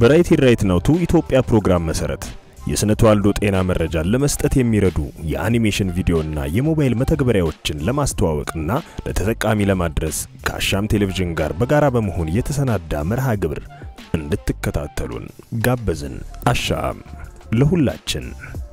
በራይት ራይት ናው ቱ ኢትዮጵያ ፕሮግራም መሰረት የስነ ተዋልዶ ጤና መረጃን ለመስጠት የሚረዱ የአኒሜሽን ቪዲዮና የሞባይል መተግበሪያዎችን ለማስተዋወቅና ለተጠቃሚ ለማድረስ ከአሻም ቴሌቪዥን ጋር በጋራ በመሆን የተሰናዳ መርሃ ግብር እንድትከታተሉን ጋበዝን። አሻም ለሁላችን።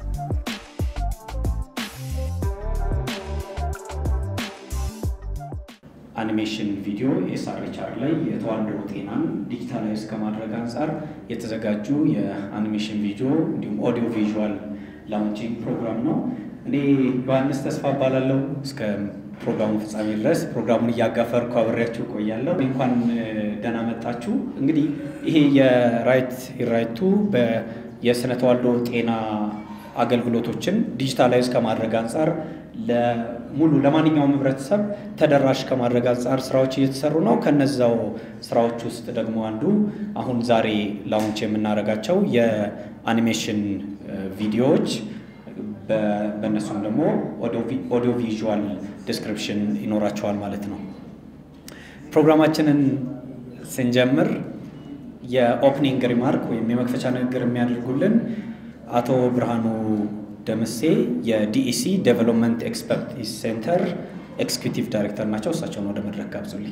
አኒሜሽን ቪዲዮ ኤስአርኤችአር ላይ የተዋልዶ ጤናን ዲጂታላይዝ ከማድረግ አንጻር የተዘጋጁ የአኒሜሽን ቪዲዮ እንዲሁም ኦዲዮ ቪዥዋል ላውንቺንግ ፕሮግራም ነው። እኔ ዮሐንስ ተስፋ እባላለሁ። እስከ ፕሮግራሙ ፍጻሜ ድረስ ፕሮግራሙን እያጋፈርኩ አብሬያችሁ እቆያለሁ። እንኳን ደህና መጣችሁ። እንግዲህ ይሄ የራይት ራይቱ የስነ ተዋልዶ ጤና አገልግሎቶችን ዲጂታላይዝ ከማድረግ አንጻር ለሙሉ ለማንኛውም ህብረተሰብ ተደራሽ ከማድረግ አንጻር ስራዎች እየተሰሩ ነው። ከነዛው ስራዎች ውስጥ ደግሞ አንዱ አሁን ዛሬ ላውንች የምናደርጋቸው የአኒሜሽን ቪዲዮዎች በእነሱም ደግሞ ኦዲዮ ቪዥዋል ዲስክሪፕሽን ይኖራቸዋል ማለት ነው። ፕሮግራማችንን ስንጀምር የኦፕኒንግ ሪማርክ ወይም የመክፈቻ ንግግር የሚያደርጉልን አቶ ብርሃኑ ደምሴ የዲኢሲ ዴቨሎፕመንት ኤክስፐርቲዝ ሴንተር ኤክስኪዩቲቭ ዳይሬክተር ናቸው። እሳቸውን ወደ መድረክ ጋብዙልኝ።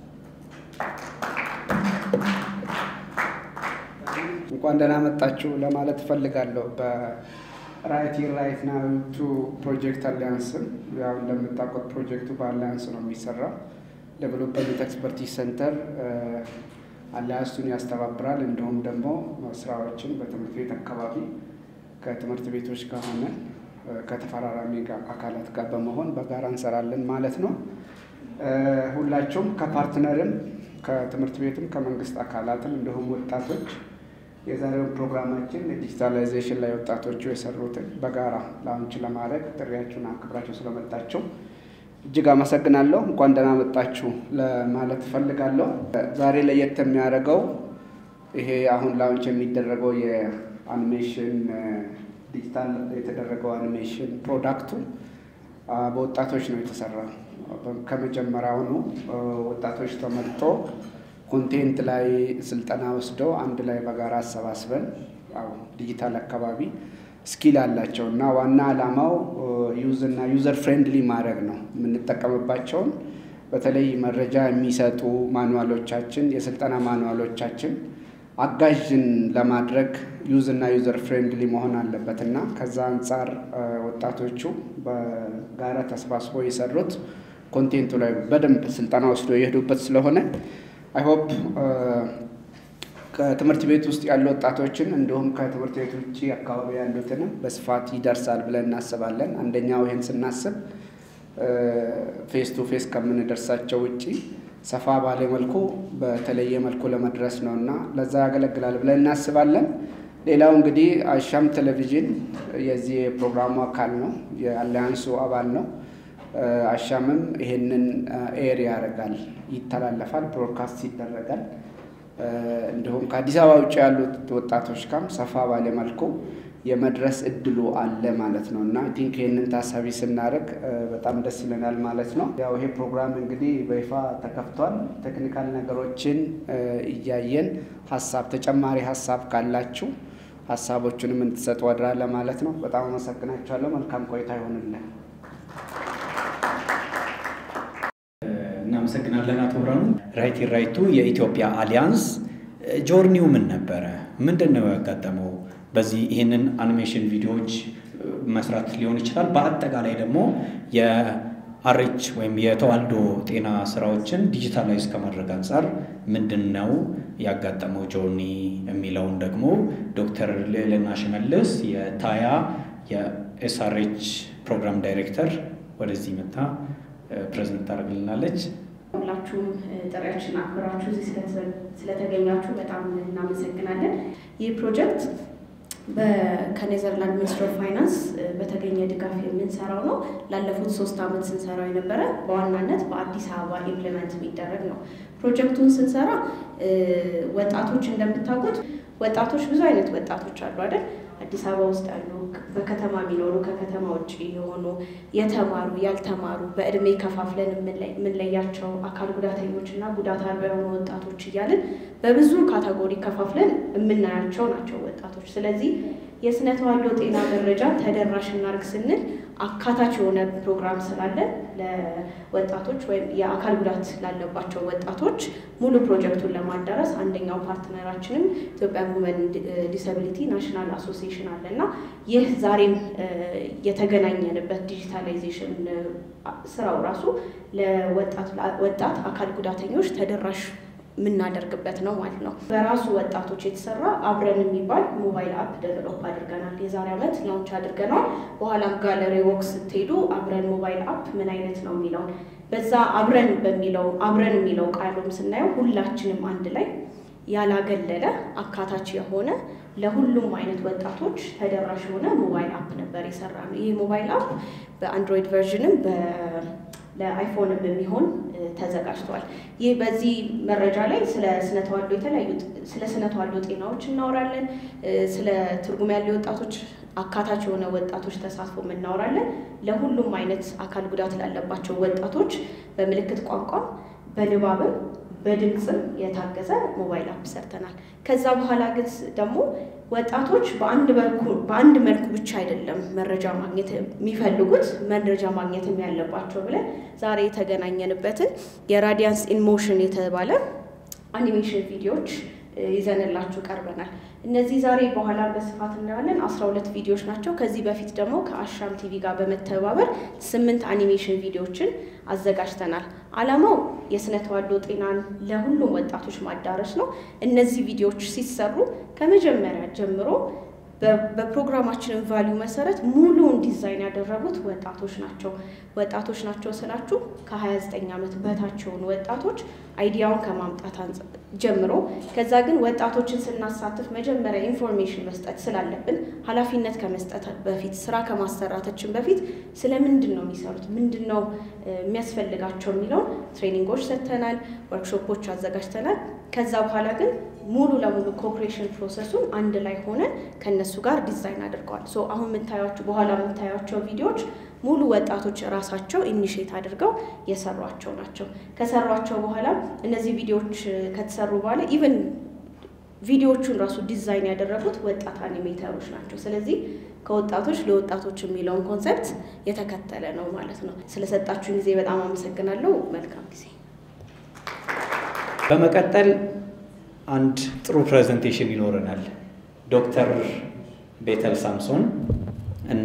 እንኳን ደህና መጣችሁ ለማለት እፈልጋለሁ። በራይት ራይት ናው ቱ ፕሮጀክት አሊያንስም ያው እንደምታውቁት ፕሮጀክቱ በአሊያንስ ነው የሚሰራው። ዴቨሎፕመንት ኤክስፐርቲዝ ሴንተር አሊያንሱን ያስተባብራል። እንዲሁም ደግሞ ስራዎችን በትምህርት ቤት አካባቢ ከትምህርት ቤቶች ጋር ሆነን ከተፈራራሚ አካላት ጋር በመሆን በጋራ እንሰራለን ማለት ነው። ሁላችሁም ከፓርትነርም ከትምህርት ቤትም ከመንግስት አካላትም እንዲሁም ወጣቶች የዛሬውን ፕሮግራማችን ዲጂታላይዜሽን ላይ ወጣቶቹ የሰሩትን በጋራ ላውንች ለማድረግ ጥሪያችሁን አክብራችሁ ስለመጣችሁ እጅግ አመሰግናለሁ። እንኳን ደህና መጣችሁ ለማለት እፈልጋለሁ። ዛሬ ለየት የሚያደርገው ይሄ አሁን ላውንች የሚደረገው የአኒሜሽን ዲጂታል የተደረገው አኒሜሽን ፕሮዳክቱ በወጣቶች ነው የተሰራው። ከመጀመሪያውኑ ወጣቶች ተመርጦ ኮንቴንት ላይ ስልጠና ወስደው አንድ ላይ በጋራ አሰባስበን ዲጂታል አካባቢ ስኪል አላቸው እና ዋና ዓላማው ዩዝ እና ዩዘር ፍሬንድሊ ማድረግ ነው። የምንጠቀምባቸውን በተለይ መረጃ የሚሰጡ ማኑዋሎቻችን፣ የስልጠና ማኑዋሎቻችን አጋዥን ለማድረግ ዩዝ እና ዩዘር ፍሬንድሊ መሆን አለበት እና ከዛ አንጻር ወጣቶቹ በጋራ ተሰባስበው የሰሩት ኮንቴንቱ ላይ በደንብ ስልጠና ወስዶ የሄዱበት ስለሆነ አይሆፕ ከትምህርት ቤት ውስጥ ያሉ ወጣቶችን እንዲሁም ከትምህርት ቤት ውጭ አካባቢ ያሉትንም በስፋት ይደርሳል ብለን እናስባለን። አንደኛው ይህን ስናስብ ፌስ ቱ ፌስ ከምንደርሳቸው ውጭ ሰፋ ባለ መልኩ በተለየ መልኩ ለመድረስ ነው እና ለዛ ያገለግላል ብለን እናስባለን። ሌላው እንግዲህ አሻም ቴሌቪዥን የዚህ የፕሮግራሙ አካል ነው፣ የአሊያንሱ አባል ነው። አሻምም ይሄንን ኤር ያደርጋል፣ ይተላለፋል፣ ብሮድካስት ይደረጋል። እንዲሁም ከአዲስ አበባ ውጭ ያሉት ወጣቶች ጋርም ሰፋ ባለ መልኩ የመድረስ እድሉ አለ ማለት ነው እና ቲንክ ይህንን ታሳቢ ስናደርግ በጣም ደስ ይለናል ማለት ነው። ያው ይሄ ፕሮግራም እንግዲህ በይፋ ተከፍቷል። ቴክኒካል ነገሮችን እያየን ሀሳብ ተጨማሪ ሀሳብ ካላችሁ ሀሳቦቹንም እንድትሰጡ ወድራ ለማለት ነው። በጣም አመሰግናችኋለሁ። መልካም ቆይታ ይሆንልን። እናመሰግናለን አቶ ብርሃኑ። ራይት ራይቱ የኢትዮጵያ አሊያንስ ጆርኒው ምን ነበረ? ምንድን ነው ያጋጠመው? በዚህ ይህንን አኒሜሽን ቪዲዮዎች መስራት ሊሆን ይችላል። በአጠቃላይ ደግሞ የአሬች ወይም የተዋልዶ ጤና ስራዎችን ዲጂታላይዝ ከማድረግ አንጻር ምንድን ነው ያጋጠመው ጆርኒ የሚለውን ደግሞ ዶክተር ልዕልና ሽመልስ የታያ የኤስአርኤች ፕሮግራም ዳይሬክተር ወደዚህ መታ ፕሬዘንት ታደርግልናለች። ሁላችሁም ጥሪያችን አክብራችሁ እዚህ ስለተገኛችሁ በጣም እናመሰግናለን። ይህ ፕሮጀክት ከኔዘርላንድ ሚኒስትር ኦፍ ፋይናንስ በተገኘ ድጋፍ የምንሰራው ነው። ላለፉት ሶስት ዓመት ስንሰራው የነበረ በዋናነት በአዲስ አበባ ኢምፕሊመንት የሚደረግ ነው። ፕሮጀክቱን ስንሰራ ወጣቶች እንደምታውቁት ወጣቶች ብዙ አይነት ወጣቶች አሉ አይደል? አዲስ አበባ ውስጥ ያሉ፣ በከተማ የሚኖሩ ከከተማ ውጭ የሆኑ የተማሩ ያልተማሩ በእድሜ ከፋፍለን የምንለያቸው አካል ጉዳተኞች እና ጉዳት አልባ የሆኑ ወጣቶች እያልን በብዙ ካታጎሪ ከፋፍለን የምናያቸው ናቸው ወጣቶች። ስለዚህ የስነ ተዋልዶ ጤና መረጃ ተደራሽ እናድርግ ስንል አካታች የሆነ ፕሮግራም ስላለ ለወጣቶች ወይም የአካል ጉዳት ላለባቸው ወጣቶች ሙሉ ፕሮጀክቱን ለማዳረስ አንደኛው ፓርትነራችንም ኢትዮጵያ ውመን ዲሰቢሊቲ ናሽናል አሶሲዬሽን አለ እና ይህ ዛሬም የተገናኘንበት ዲጂታላይዜሽን ስራው ራሱ ለወጣት አካል ጉዳተኞች ተደራሽ የምናደርግበት ነው ማለት ነው። በራሱ ወጣቶች የተሰራ አብረን የሚባል ሞባይል አፕ ዴቨሎፕ አድርገናል። የዛሬ ዓመት ላውንች አድርገናል። በኋላም ጋለሪ ወክ ስትሄዱ አብረን ሞባይል አፕ ምን አይነት ነው የሚለውን በዛ አብረን በሚለው አብረን የሚለው ቃሉም ስናየው ሁላችንም አንድ ላይ ያላገለለ አካታች የሆነ ለሁሉም አይነት ወጣቶች ተደራሽ የሆነ ሞባይል አፕ ነበር የሰራ ነው። ይህ ሞባይል አፕ በአንድሮይድ ቨርዥንም ለአይፎንም የሚሆን ተዘጋጅቷል። ይህ በዚህ መረጃ ላይ ስለ ስነ ተዋልዶ የተለያዩ ስለ ስነ ተዋልዶ ጤናዎች እናወራለን። ስለ ትርጉም ያለው ወጣቶች አካታች የሆነ ወጣቶች ተሳትፎ እናወራለን። ለሁሉም አይነት አካል ጉዳት ላለባቸው ወጣቶች በምልክት ቋንቋም በንባብም በድምፅም የታገዘ ሞባይል አፕ ሰርተናል። ከዛ በኋላ ግን ደግሞ ወጣቶች በአንድ መልኩ ብቻ አይደለም መረጃ ማግኘት የሚፈልጉት መረጃ ማግኘትም ያለባቸው ብለን ዛሬ የተገናኘንበትን የራዲያንስ ኢንሞሽን የተባለ አኒሜሽን ቪዲዮዎች ይዘንላችሁ ቀርበናል። እነዚህ ዛሬ በኋላ በስፋት እናያለን። አስራ ሁለት ቪዲዮዎች ናቸው። ከዚህ በፊት ደግሞ ከአሻም ቲቪ ጋር በመተባበር ስምንት አኒሜሽን ቪዲዮዎችን አዘጋጅተናል። ዓላማው የስነ ተዋልዶ ጤናን ለሁሉም ወጣቶች ማዳረስ ነው። እነዚህ ቪዲዮዎች ሲሰሩ ከመጀመሪያ ጀምሮ በፕሮግራማችን ቫሊዩ መሰረት ሙሉውን ዲዛይን ያደረጉት ወጣቶች ናቸው። ወጣቶች ናቸው ስላችሁ ከ29 ዓመት በታች የሆኑ ወጣቶች አይዲያውን ከማምጣት ጀምሮ ከዛ ግን ወጣቶችን ስናሳትፍ መጀመሪያ ኢንፎርሜሽን መስጠት ስላለብን ኃላፊነት ከመስጠት በፊት ስራ ከማሰራታችን በፊት ስለ ምንድን ነው የሚሰሩት፣ ምንድን ነው የሚያስፈልጋቸው የሚለውን ትሬኒንጎች ሰጥተናል፣ ወርክሾፖች አዘጋጅተናል። ከዛ በኋላ ግን ሙሉ ለሙሉ ኮኦፕሬሽን ፕሮሰሱን አንድ ላይ ሆነን ከነሱ ጋር ዲዛይን አድርገዋል። ሶ አሁን የምታያቸው በኋላ የምታያቸው ቪዲዮዎች ሙሉ ወጣቶች ራሳቸው ኢኒሼት አድርገው የሰሯቸው ናቸው። ከሰሯቸው በኋላ እነዚህ ቪዲዮዎች ከተሰሩ በኋላ ኢቨን ቪዲዮዎቹን ራሱ ዲዛይን ያደረጉት ወጣት አኒሜተሮች ናቸው። ስለዚህ ከወጣቶች ለወጣቶች የሚለውን ኮንሰፕት የተከተለ ነው ማለት ነው። ስለሰጣችሁን ጊዜ በጣም አመሰግናለሁ። መልካም ጊዜ። በመቀጠል አንድ ጥሩ ፕሬዘንቴሽን ይኖረናል። ዶክተር ቤተል ሳምሶን እና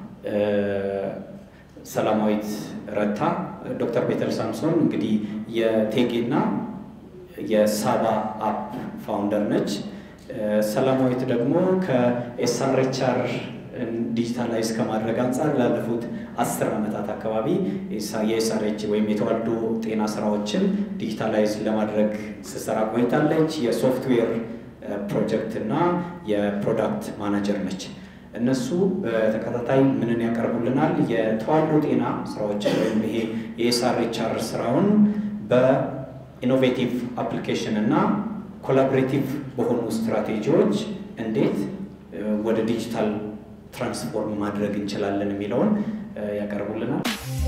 ሰላማዊት ረታ። ዶክተር ቤተል ሳምሶን እንግዲህ የቴጌና የሳባ አፕ ፋውንደር ነች። ሰላማዊት ደግሞ ከኤስአርኤችአር ዲጂታላይዝ ከማድረግ አንጻር ላለፉት አስር ዓመታት አካባቢ የኤስአርኤች ወይም የተዋልዶ ጤና ስራዎችን ዲጂታላይዝ ለማድረግ ስትሰራ ቆይታለች። የሶፍትዌር ፕሮጀክት እና የፕሮዳክት ማናጀር ነች። እነሱ በተከታታይ ምንን ያቀርቡልናል? የተዋልዶ ጤና ስራዎችን ወይም ይሄ የኤስአርኤችአር ስራውን በኢኖቬቲቭ አፕሊኬሽን እና ኮላቦሬቲቭ በሆኑ ስትራቴጂዎች እንዴት ወደ ዲጂታል ትራንስፎርም ማድረግ እንችላለን የሚለውን ያቀርቡልናል።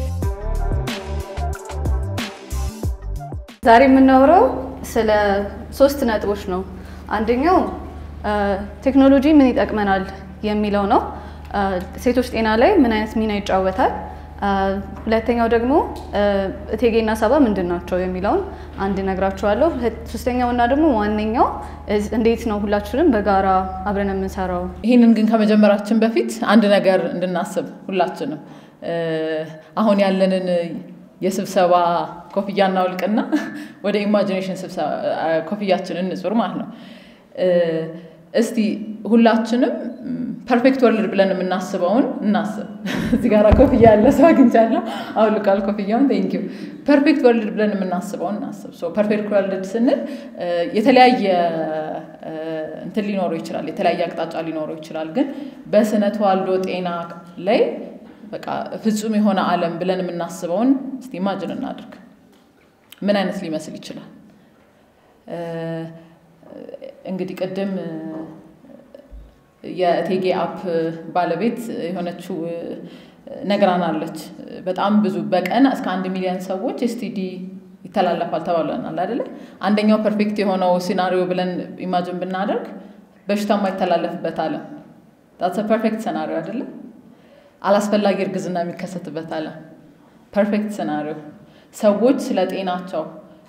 ዛሬ የምናወራው ስለ ሶስት ነጥቦች ነው። አንደኛው ቴክኖሎጂ ምን ይጠቅመናል የሚለው ነው። ሴቶች ጤና ላይ ምን አይነት ሚና ይጫወታል። ሁለተኛው ደግሞ እቴጌና ሳባ ምንድን ናቸው የሚለውን አንድ እነግራችኋለሁ። ሶስተኛው እና ደግሞ ዋነኛው እንዴት ነው ሁላችንም በጋራ አብረን የምንሰራው። ይህንን ግን ከመጀመራችን በፊት አንድ ነገር እንድናስብ ሁላችንም አሁን ያለንን የስብሰባ ኮፍያ እናውልቅና ወደ ኢማጂኔሽን ኮፍያችንን እንጹር ማለት ነው። እስቲ ሁላችንም ፐርፌክት ወርልድ ብለን የምናስበውን እናስብ። እዚህ ጋር ኮፍያ ያለ ሰው አግኝቻለሁ። አውልቃል ኮፍያውን። ቴንኪው። ፐርፌክት ወርልድ ብለን የምናስበውን እናስብ። ፐርፌክት ወርልድ ስንል የተለያየ እንትን ሊኖረው ይችላል፣ የተለያየ አቅጣጫ ሊኖረው ይችላል። ግን በስነ ተዋልዶ ጤና ላይ በቃ ፍጹም የሆነ ዓለም ብለን የምናስበውን እስቲ ኢማጅን እናድርግ። ምን አይነት ሊመስል ይችላል? እንግዲህ ቅድም የእቴጌ አፕ ባለቤት የሆነችው ነግራናለች። በጣም ብዙ በቀን እስከ አንድ ሚሊዮን ሰዎች ኤስቲዲ ይተላለፋል ተባብለናል አይደለ? አንደኛው ፐርፌክት የሆነው ሲናሪዮ ብለን ኢማጅን ብናደርግ በሽታ የማይተላለፍበት ዓለም ዳትስ ፐርፌክት ሰናሪዮ አይደለም? አላስፈላጊ እርግዝና የሚከሰትበት ዓለም ፐርፌክት ሰናሪዮ ሰዎች ስለ ጤናቸው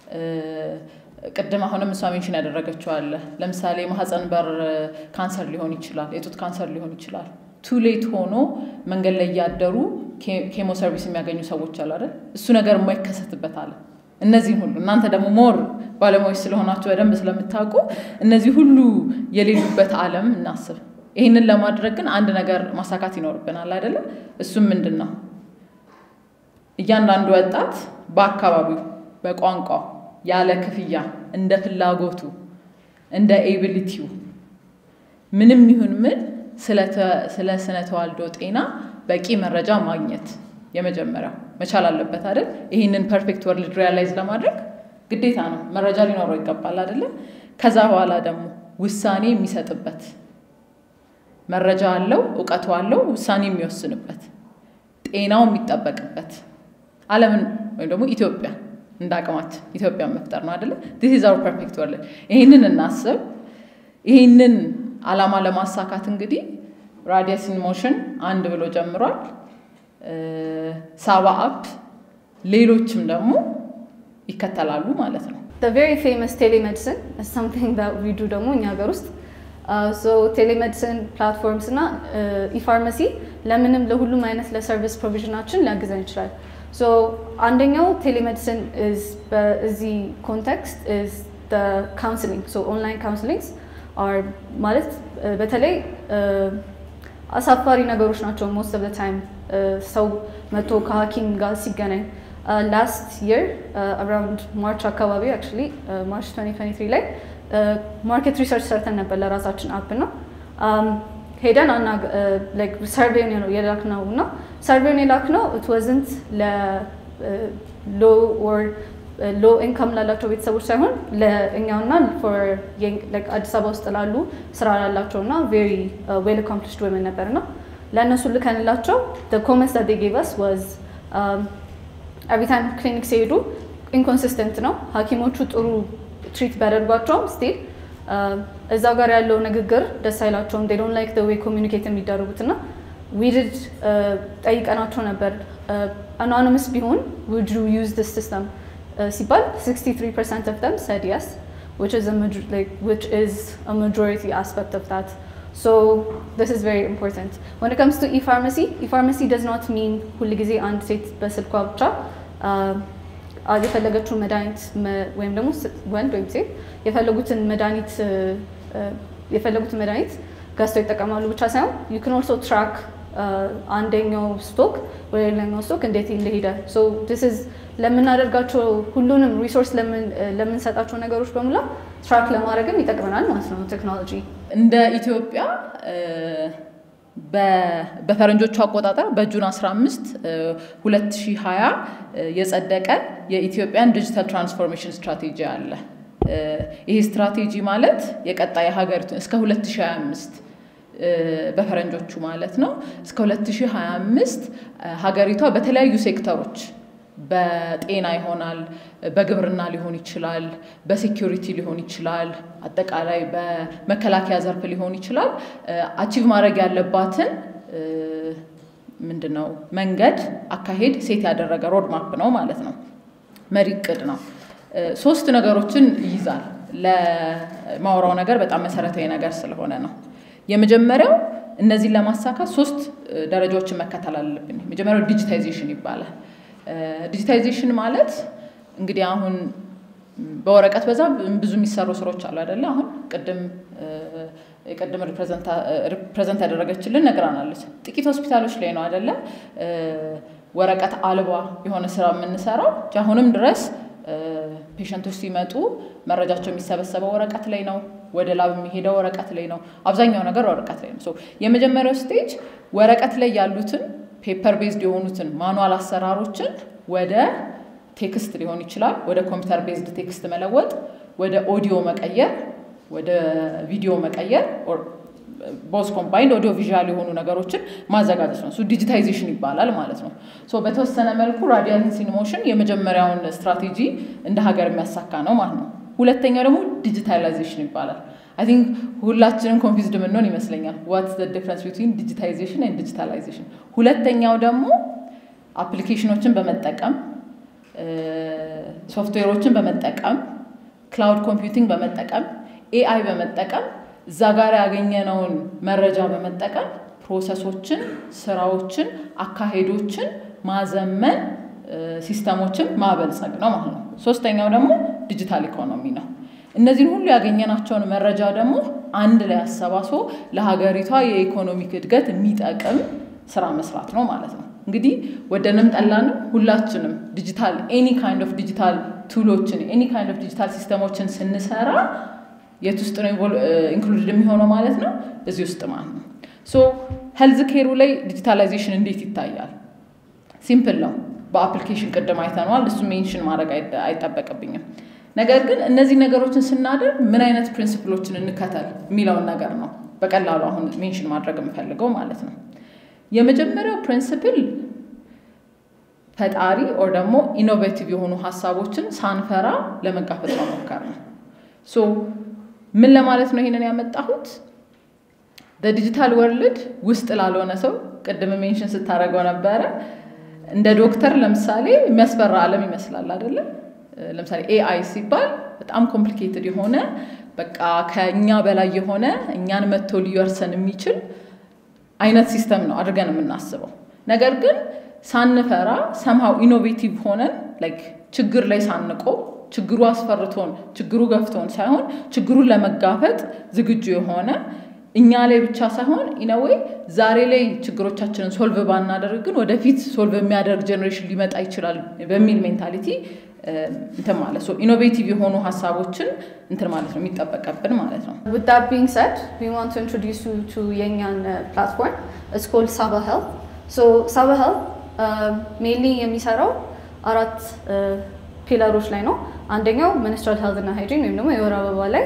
ቅድም አሁንም እሷ ሜንሽን ያደረገችው አለ። ለምሳሌ ማህፀን በር ካንሰር ሊሆን ይችላል፣ የጡት ካንሰር ሊሆን ይችላል። ቱሌት ሆኖ መንገድ ላይ እያደሩ ኬሞ ሰርቪስ የሚያገኙ ሰዎች አሉ አይደል? እሱ ነገር የማይከሰትበት አለ። እነዚህን ሁሉ እናንተ ደግሞ ሞር ባለሙያዎች ስለሆናችሁ በደንብ ስለምታውቁ እነዚህ ሁሉ የሌሉበት ዓለም እናስብ። ይህንን ለማድረግ ግን አንድ ነገር ማሳካት ይኖርብናል አይደለም? እሱም ምንድን ነው? እያንዳንዱ ወጣት በአካባቢው በቋንቋው ያለ ክፍያ እንደ ፍላጎቱ እንደ ኤቢሊቲው ምንም ይሁን ምን ስለ ስነ ተዋልዶ ጤና በቂ መረጃ ማግኘት የመጀመሪያው መቻል አለበት አይደል? ይህንን ፐርፌክት ወርልድ ሪያላይዝ ለማድረግ ግዴታ ነው መረጃ ሊኖረው ይገባል አይደለ? ከዛ በኋላ ደግሞ ውሳኔ የሚሰጥበት መረጃ አለው፣ እውቀቱ አለው፣ ውሳኔ የሚወስንበት ጤናው የሚጠበቅበት ዓለምን ወይም ደግሞ ኢትዮጵያ እንደ አቅማችን ኢትዮጵያን መፍጠር ነው አይደለ? ዲስ ኢዝ አወር ፐርፌክት ወርልድ። ይህንን እናስብ። ይህንን አላማ ለማሳካት እንግዲህ ራዲየስ ኢን ሞሽን አንድ ብሎ ጀምሯል። ሳባ አፕ ሌሎችም ደግሞ ይከተላሉ ማለት ነው። The very famous telemedicine is something that we do ደግሞ እኛ ሀገር ውስጥ ሶ ቴሌሜዲሲን ፕላትፎርምስ እና ኢፋርማሲ ለምንም ለሁሉም አይነት ለሰርቪስ ፕሮቪዥናችን ሊያግዘን ይችላል። ሶ አንደኛው ቴሌሜዲሲን በዚህ ኮንቴክስት ኢዝ ካውንስሊንግ ሶ ኦንላይን ካውንስሊንግስ አር ማለት በተለይ አሳፋሪ ነገሮች ናቸው። ሞስት ኦፍ ታይም ሰው መቶ ከሐኪም ጋር ሲገናኝ ላስት የር አራውንድ ማርች አካባቢ አክቹዋሊ ማርች 2023 ላይ ማርኬት ሪሰርች ሰርተን ነበር ለራሳችን አፕ ነው ሄደን አና ሰርቬውን ነው የላክነው እና ሰርቬውን የላክነው ኢት ዋዝንት ለሎ ኦር ሎ ኢንካም ላላቸው ቤተሰቦች ሳይሆን ለእኛውና አዲስ አበባ ውስጥ ላሉ ስራ ላላቸው እና ቬሪ ዌል አኮምፕሊሽድ ወመን ነበር እና ለእነሱ ልከንላቸው ኮመንስ ዳት ጌቭ አስ ዋዝ ኤቭሪ ታይም ክሊኒክ ሲሄዱ ኢንኮንሲስተንት ነው ሐኪሞቹ ጥሩ ትሪት ቢያደርጓቸውም ስቲል እዛው ጋር ያለው ንግግር ደስ አይላቸውም። ዴይ ዶንት ላይክ ዘ ዌይ ኮሚኒኬት የሚደረጉት እና ዊድድ ጠይቀናቸው ነበር አኖኒመስ ቢሆን ውድ ዩ ዩዝ ዲስ ሲስተም ሲባል 63 ፐርሰንት ኦፍ ደም ሰድ የስ which is a major, like which is a majority aspect of that. So this is very important. When it comes to e-pharmacy, e-pharmacy does not mean ሁል ጊዜ አንድ ሴት በስልኳ ብቻ የፈለገችውን መድኃኒት ወይም ደግሞ ወንድ ወይም ሴት የፈለጉትን መድኃኒት የፈለጉትን መድኃኒት ገዝተው ይጠቀማሉ ብቻ ሳይሆን ዩ ክን ኦልሶ ትራክ አንደኛው ስቶክ ወደ ሌላኛው ስቶክ እንዴት እንደሄደ ሶ ዲስ ኢዝ ለምናደርጋቸው ሁሉንም ሪሶርስ ለምንሰጣቸው ነገሮች በሙላ ትራክ ለማድረግም ይጠቅመናል ማለት ነው ቴክኖሎጂ። እንደ ኢትዮጵያ በፈረንጆቹ አቆጣጠር በጁን 15 2020 የጸደቀ የኢትዮጵያን ዲጂታል ትራንስፎርሜሽን ስትራቴጂ አለ። ይሄ ስትራቴጂ ማለት የቀጣይ ሀገሪቱን እስከ 2025 በፈረንጆቹ ማለት ነው እስከ 2025 ሀገሪቷ በተለያዩ ሴክተሮች በጤና ይሆናል፣ በግብርና ሊሆን ይችላል፣ በሴኪሪቲ ሊሆን ይችላል፣ አጠቃላይ በመከላከያ ዘርፍ ሊሆን ይችላል። አቺቭ ማድረግ ያለባትን ምንድነው መንገድ አካሄድ ሴት ያደረገ ሮድማፕ ነው ማለት ነው። መሪ እቅድ ነው። ሶስት ነገሮችን ይይዛል። ለማውራው ነገር በጣም መሰረታዊ ነገር ስለሆነ ነው። የመጀመሪያው እነዚህን ለማሳካት ሶስት ደረጃዎችን መከተል አለብን። የመጀመሪያው ዲጂታይዜሽን ይባላል። ዲጂታይዜሽን ማለት እንግዲህ አሁን በወረቀት በዛ ብዙ የሚሰሩ ስራዎች አሉ አይደለ? አሁን ቅድም የቅድም ሪፕሬዘንት ያደረገችልን ነግራናለች። ጥቂት ሆስፒታሎች ላይ ነው አይደለ ወረቀት አልባ የሆነ ስራ የምንሰራው። አሁንም ድረስ ፔሸንቶች ሲመጡ መረጃቸው የሚሰበሰበው ወረቀት ላይ ነው። ወደ ላብ የሚሄደው ወረቀት ላይ ነው። አብዛኛው ነገር ወረቀት ላይ ነው። የመጀመሪያው ስቴጅ ወረቀት ላይ ያሉትን ፔፐር ቤዝድ የሆኑትን ማኑዋል አሰራሮችን ወደ ቴክስት ሊሆን ይችላል፣ ወደ ኮምፒውተር ቤዝድ ቴክስት መለወጥ፣ ወደ ኦዲዮ መቀየር፣ ወደ ቪዲዮ መቀየር ቦስ ኮምባይንድ ኦዲዮ ቪዥዋል የሆኑ ነገሮችን ማዘጋጀት ነው። እሱ ዲጂታይዜሽን ይባላል ማለት ነው። ሶ በተወሰነ መልኩ ራዲያንስ ኢን ሞሽን የመጀመሪያውን ስትራቴጂ እንደ ሀገር የሚያሳካ ነው ማለት ነው። ሁለተኛው ደግሞ ዲጂታላይዜሽን ይባላል። አይ ቲንክ ሁላችንም ኮንፊዝድ የምንሆን ይመስለኛል። ዋትስ ዘ ዲፍረንስ ቢትዊን ዲጂታይዜሽን ኤንድ ዲጂታላይዜሽን። ሁለተኛው ደግሞ አፕሊኬሽኖችን በመጠቀም ሶፍትዌሮችን በመጠቀም ክላውድ ኮምፒውቲንግ በመጠቀም ኤአይ በመጠቀም እዛ ጋር ያገኘነውን መረጃ በመጠቀም ፕሮሰሶችን፣ ስራዎችን፣ አካሄዶችን ማዘመን ሲስተሞችን ማበልጸግ ነው ማለት ነው። ሶስተኛው ደግሞ ዲጂታል ኢኮኖሚ ነው። እነዚህን ሁሉ ያገኘናቸውን መረጃ ደግሞ አንድ ላይ አሰባስቦ ለሀገሪቷ የኢኮኖሚክ እድገት የሚጠቅም ስራ መስራት ነው ማለት ነው። እንግዲህ ወደንም ጠላንም ሁላችንም ዲጂታል ኤኒ ካይንድ ኦፍ ዲጂታል ቱሎችን ኤኒ ካይንድ ኦፍ ዲጂታል ሲስተሞችን ስንሰራ የት ውስጥ ነው ኢንክሉድድ የሚሆነው ማለት ነው? እዚህ ውስጥ ማለት ነው። ሶ ሄልዝ ኬሩ ላይ ዲጂታላይዜሽን እንዴት ይታያል? ሲምፕል ነው። በአፕሊኬሽን ቅድም አይተነዋል። እሱ ሜንሽን ማድረግ አይጠበቅብኝም። ነገር ግን እነዚህ ነገሮችን ስናደርግ ምን አይነት ፕሪንስፕሎችን እንከተል የሚለውን ነገር ነው በቀላሉ አሁን ሜንሽን ማድረግ የምፈልገው ማለት ነው። የመጀመሪያው ፕሪንስፕል ፈጣሪ ኦር ደግሞ ኢኖቬቲቭ የሆኑ ሀሳቦችን ሳንፈራ ለመጋፈጥ መሞከር ነው። ሶ ምን ለማለት ነው ይሄንን ያመጣሁት? በዲጂታል ወርልድ ውስጥ ላልሆነ ሰው ቅድም ሜንሽን ስታደርገው ነበረ እንደ ዶክተር ለምሳሌ የሚያስፈራ ዓለም ይመስላል አይደለም? ለምሳሌ ኤአይ ሲባል በጣም ኮምፕሊኬትድ የሆነ በቃ ከእኛ በላይ የሆነ እኛን መጥቶ ሊወርሰን የሚችል አይነት ሲስተም ነው አድርገን የምናስበው። ነገር ግን ሳንፈራ ሰምሃው ኢኖቬቲቭ ሆነን ላይክ ችግር ላይ ሳንቆም ችግሩ አስፈርቶን ችግሩ ገፍቶን ሳይሆን ችግሩን ለመጋፈጥ ዝግጁ የሆነ እኛ ላይ ብቻ ሳይሆን ኢነዌይ ዛሬ ላይ ችግሮቻችንን ሶልቭ ባናደርግ ግን ወደፊት ሶልቭ የሚያደርግ ጀኔሬሽን ሊመጣ ይችላል በሚል ሜንታሊቲ እንትን ማለት ነው። ኢኖቬቲቭ የሆኑ ሀሳቦችን እንትን ማለት ነው የሚጠበቀብን ማለት ነው። With that being said, we want to introduce you to Yenyan uh, platform. It's called Saba Health. So Saba Health uh, mainly የሚሰራው አራት ፒለሮች ላይ ነው። አንደኛው ሚኒስትራል ሄልዝ እና ሃይጂን ወይም ደግሞ የወር አበባ ላይ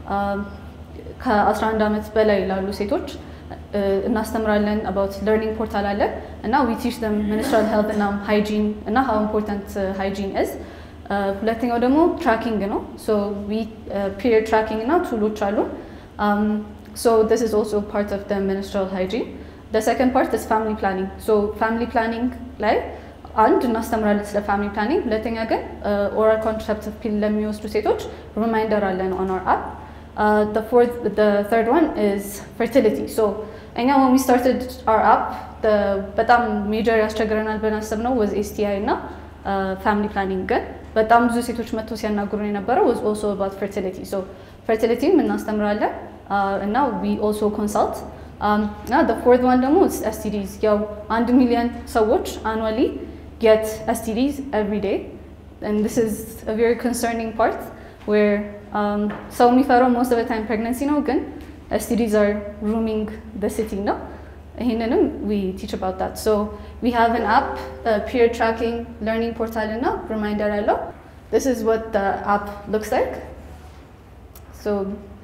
ከ11 ዓመት በላይ ላሉ ሴቶች እናስተምራለን። አባውት ለርኒንግ ፖርታል አለን እና ዊ ቲች ደም ሚኒስትራል ሄልዝ እና ሃይጂን እና ሃው ኢምፖርታንት ሃይጂን ኢዝ። ሁለተኛው ደግሞ ትራኪንግ ነው። ሶ ዊ ፒሪየድ ትራኪንግ እና ቱሎች አሉ። ሶ ዲስ ኢዝ ኦልሶ ፓርት ኦፍ ደ ሚኒስትራል ሃይጂን። ደ ሰከንድ ፓርት ኢዝ ፋሚሊ ፕላኒንግ። ሶ ፋሚሊ ፕላኒንግ ላይ አንድ እናስተምራለን ስለ ፋሚሊ ፕላኒንግ። ሁለተኛ ግን ኦራል ኮንትራሴፕቲቭ ፒል ለሚወስዱ ሴቶች ሪማይንደር አለን ኦን አወር አፕ Uh, the fourth, the third one is fertility. So, እኛ when we started our app, the በጣም ሜጀር ያስቸግረናል ብለን አሰብነው was STI እና ፋሚሊ ፕላኒንግ ግን በጣም ብዙ ሴቶች መጥቶ ሲያናግሩን የነበረው was also about fertility. So, fertilityም እናስተምራለን እና we also consult. እና the fourth one ደግሞ is STDs. ያው አንድ ሚሊዮን ሰዎች annually get STDs every day. And this is a very concerning part where ሰው የሚፈራው ሞስት ኦፍ ታይም ፕሬግነንሲ ነው፣ ግን ኤስቲዲዝ አር ሩሚንግ ደ ሲቲ ነው። ይህንንም ዊ ቲች አባውት ዳት ሶ ዊ ሃቭ አን አፕ ፒር ትራኪንግ ለርኒንግ ፖርታል እና ሪማይንደር አለው። ዲስ ኢዝ ዋት ደ አፕ ሉክስ ላይክ ሶ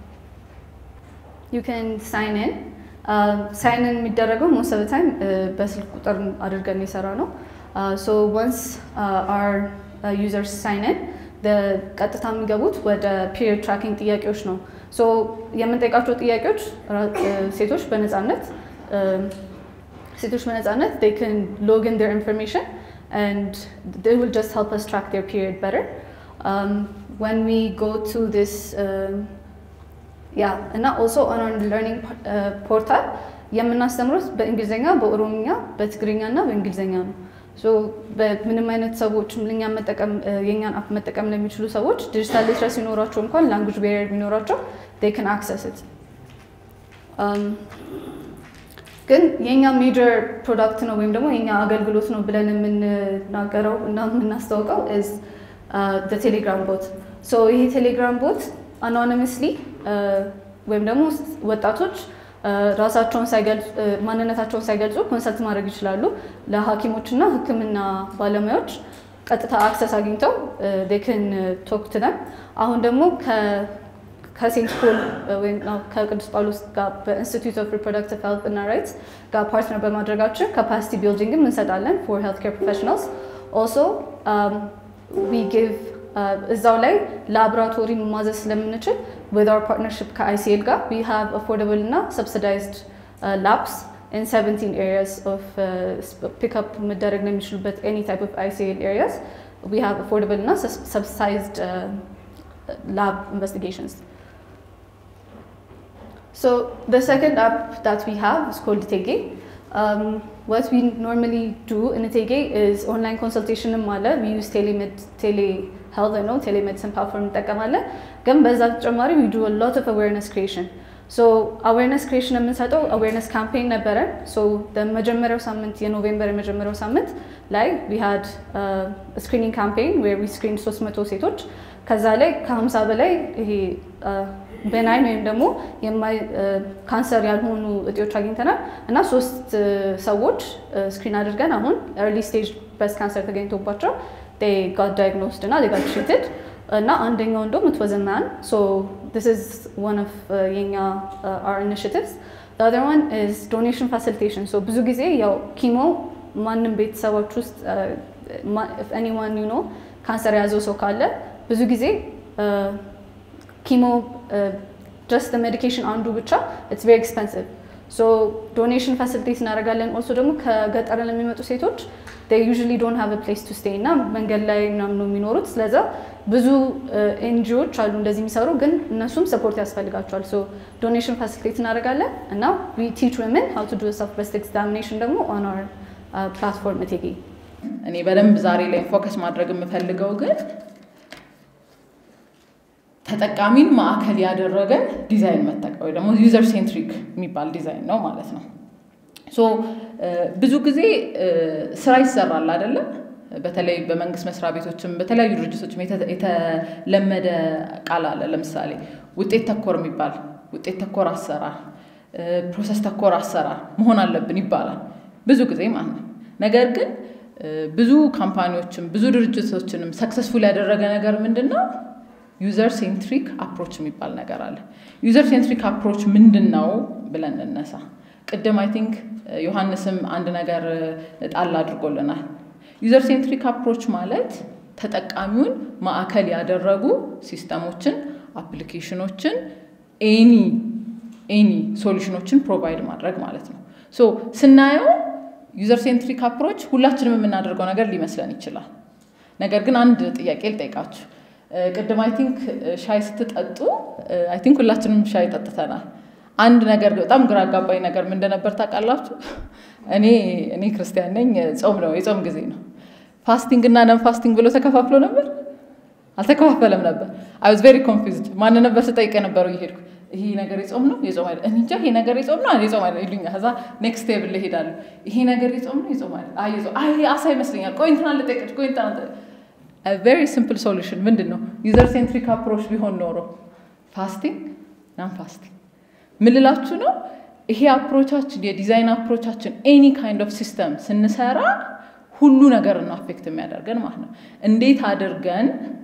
ዩ ካን ሳይን ኢን ሳይን ኢን የሚደረገው ሞስት ኦፍ ታይም በስልክ ቁጥር አድርገን የሰራ ነው። ሶ ወንስ አር ዩዘርስ ሳይን ኢን ቀጥታ የሚገቡት ወደ ፒሪየድ ትራኪንግ ጥያቄዎች ነው። ሶ የምንጠይቃቸው ጥያቄዎች ሴቶች በነፃነት ሴቶች በነፃነት they can log in their information and they will just help us track their period better. Um, when we go to this um, yeah እና also on our learning uh, portal የምናስተምሩት በእንግሊዝኛ፣ በኦሮምኛ፣ በትግርኛ እና በእንግሊዝኛ ነው። በምንም አይነት ሰዎች እኛን መጠቀም የእኛን አፕ መጠቀም ለሚችሉ ሰዎች ዲጂታል ሊትረሲ ሲኖራቸው እንኳን ላንጉጅ ቤሪየር ቢኖራቸው ዴይ ክን አክሰስ ኢት። ግን የእኛ ሜጀር ፕሮዳክት ነው ወይም ደግሞ የእኛ አገልግሎት ነው ብለን የምንናገረው እና የምናስታውቀው ኢዝ ቴሌግራም ቦት። ይሄ ቴሌግራም ቦት አኖኒመስሊ ወይም ደግሞ ወጣቶች ራሳቸውን ሳይገልጹ ማንነታቸውን ሳይገልጹ ኮንሰልት ማድረግ ይችላሉ። ለሐኪሞች እና ሕክምና ባለሙያዎች ቀጥታ አክሰስ አግኝተው ዴክን ቶክ ቱ ደም። አሁን ደግሞ ከሴንት ፖል ወይም ከቅዱስ ጳውሎስ ጋር በኢንስቲትዩት ኦፍ ሪፕሮዳክቲቭ ሄልት እና ራይትስ ጋር ፓርትነር በማድረጋችን ካፓሲቲ ቢልዲንግም እንሰጣለን ፎር ሄልት ኬር ፕሮፌሽናልስ ኦልሶ ዊ ጊቭ እዛው ላይ ላቦራቶሪ ማዘዝ ስለምንችል ዊዝ አወር ፓርትነርሽፕ ከአይሲኤል ጋር ዊ ሃቭ አፎርደብል እና ሰብሲዳይዝድ ላብስ in 17 areas of uh, pickup መደረግ ነው የሚችሉበት any type of ICL areas we have affordable እና subsidized uh, lab investigations. So the second app that we have is called Tege. Um, what we normally do in Tege is online consultation ማለ we use telemed telehealth ነው telemedicine platform እንጠቀማለን። ግን በዛ ተጨማሪ we do a lot of awareness creation. ሶ አዌርነስ ክሬሽን የምንሰጠው አዌርነስ ካምፔን ነበረ። ሶ በመጀመሪያው ሳምንት የኖቬምበር የመጀመሪያው ሳምንት ላይ ዊ ሃድ ስክሪኒንግ ካምፔን ዌር ዊ ስክሪን 300 ሴቶች ከዛ ላይ ከ50 በላይ ይሄ ቤናይን ወይም ደግሞ ካንሰር ያልሆኑ እጢዎች አግኝተናል እና ሶስት ሰዎች ስክሪን አድርገን አሁን ኤርሊ ስቴጅ ብረስት ካንሰር ተገኝቶባቸው ጋት ዳይግኖስድ እና ጋት ትሪትድ እና አንደኛው እንደውም it was a man so this is one of uh, የኛ uh, our initiatives the other one is donation facilitation so ብዙ ጊዜ ያው ኪሞ ማንም ቤተሰቦች ውስጥ if anyone you know ካንሰር የያዘው ሰው ካለ ብዙ ጊዜ ኪሞ ጀስት ሜዲኬሽን አንዱ ብቻ ኢትስ ቬሪ ኤክስፐንሲቭ ሶ ዶኔሽን ፋሲሊቴት እናደርጋለን ኦልሶ ደግሞ ከገጠር ለሚመጡ ሴቶች they usually don't have a place to stay እና መንገድ ላይ ምናምን ነው የሚኖሩት። ስለዛ ብዙ ኤንጂዎች አሉ እንደዚህ የሚሰሩ ግን እነሱም ሰፖርት ያስፈልጋቸዋል። ሶ ዶኔሽን ፋሲሊቴት እናደርጋለን እና we teach women how to do a self breast examination ደግሞ on our ፕላትፎርም እቴጌ እኔ በደንብ ዛሬ ላይ ፎከስ ማድረግ የምፈልገው ግን ተጠቃሚን ማዕከል ያደረገ ዲዛይን መጠቀም ወይ ደግሞ ዩዘር ሴንትሪክ የሚባል ዲዛይን ነው ማለት ነው። ሶ ብዙ ጊዜ ስራ ይሰራል አይደለም። በተለይ በመንግስት መስሪያ ቤቶችም በተለያዩ ድርጅቶችም የተለመደ ቃል አለ። ለምሳሌ ውጤት ተኮር የሚባል ውጤት ተኮር አሰራር፣ ፕሮሰስ ተኮር አሰራር መሆን አለብን ይባላል ብዙ ጊዜ ማለት ነው። ነገር ግን ብዙ ካምፓኒዎችም ብዙ ድርጅቶችንም ሰክሰስፉል ያደረገ ነገር ምንድን ነው? ዩዘር ሴንትሪክ አፕሮች የሚባል ነገር አለ። ዩዘር ሴንትሪክ አፕሮች ምንድን ነው ብለን እንነሳ። ቅድም አይ ቲንክ ዮሐንስም አንድ ነገር ጣል አድርጎልናል። ዩዘር ሴንትሪክ አፕሮች ማለት ተጠቃሚውን ማዕከል ያደረጉ ሲስተሞችን፣ አፕሊኬሽኖችን፣ ኤኒ ኤኒ ሶሉሽኖችን ፕሮቫይድ ማድረግ ማለት ነው። ሶ ስናየው ዩዘር ሴንትሪክ አፕሮች ሁላችንም የምናደርገው ነገር ሊመስለን ይችላል። ነገር ግን አንድ ጥያቄ ልጠይቃችሁ። ቅድም አይ ቲንክ ሻይ ስትጠጡ አይ ቲንክ ሁላችንም ሻይ ጠጥተናል። አንድ ነገር በጣም ግራ አጋባኝ ነገር ምን እንደነበር ታውቃላችሁ? እኔ እኔ ክርስቲያን ነኝ፣ ጾም ነው የጾም ጊዜ ነው። ፋስቲንግ እና ነን ፋስቲንግ ብሎ ተከፋፍሎ ነበር? አልተከፋፈለም ነበር። አይ ዋዝ ቬሪ ኮንፊውዝድ። ማን ነበር ስጠይቅ የነበረው እየሄድኩ ይሄ ነገር የጾም ነው የጾም አይደል? እኔ እንጃ ይሄ ነገር የጾም ነው የጾም አይደል ይሉኛል። ከዛ ኔክስት ቴብል እሄዳለሁ። ይሄ ነገር የጾም ነው የጾም አይደል? አይ የጾም አይ አሳ ይመስለኛል። ቆይ እንትና ልጠይቅሽ፣ ቆይ እንትና ቬሪ ሲምፕል ሶሉሽን ምንድን ነው? ዩዘር ሴንትሪክ አፕሮች ቢሆን ኖሮ ፋስቲንግ ናን ፋስቲንግ ምን ልላችሁ ነው? ይሄ አፕሮቻችን የዲዛይን አፕሮቻችን ኤኒ ካይንድ ኦፍ ሲስተም ስንሰራ ሁሉ ነገር ነው አፌክት የሚያደርገን ማለት ነው። እንዴት አድርገን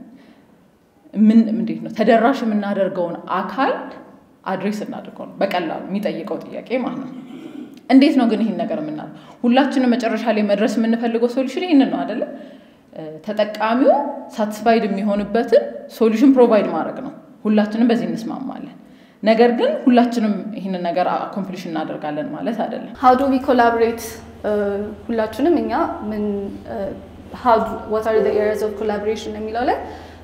ምን እንዴት ነው ተደራሽ የምናደርገውን አካል አድሬስ እናድርገው ነው በቀላሉ የሚጠይቀው ጥያቄ ማለት ነው። እንዴት ነው ግን ይህን ነገር የምናደርገው? ሁላችንም መጨረሻ ላይ መድረስ የምንፈልገው ሶሉሽን ይህንን ነው አይደለም? ተጠቃሚው ሳቲስፋይድ የሚሆንበትን ሶሉሽን ፕሮቫይድ ማድረግ ነው። ሁላችንም በዚህ እንስማማለን። ነገር ግን ሁላችንም ይህንን ነገር አኮምፕሊሽ እናደርጋለን ማለት አይደለም። ሀው ዱ ዊ ኮላቦሬት ሁላችንም እኛ ምን ዋት አር ኤሪያስ ኦፍ ኮላቦሬሽን የሚለው ላይ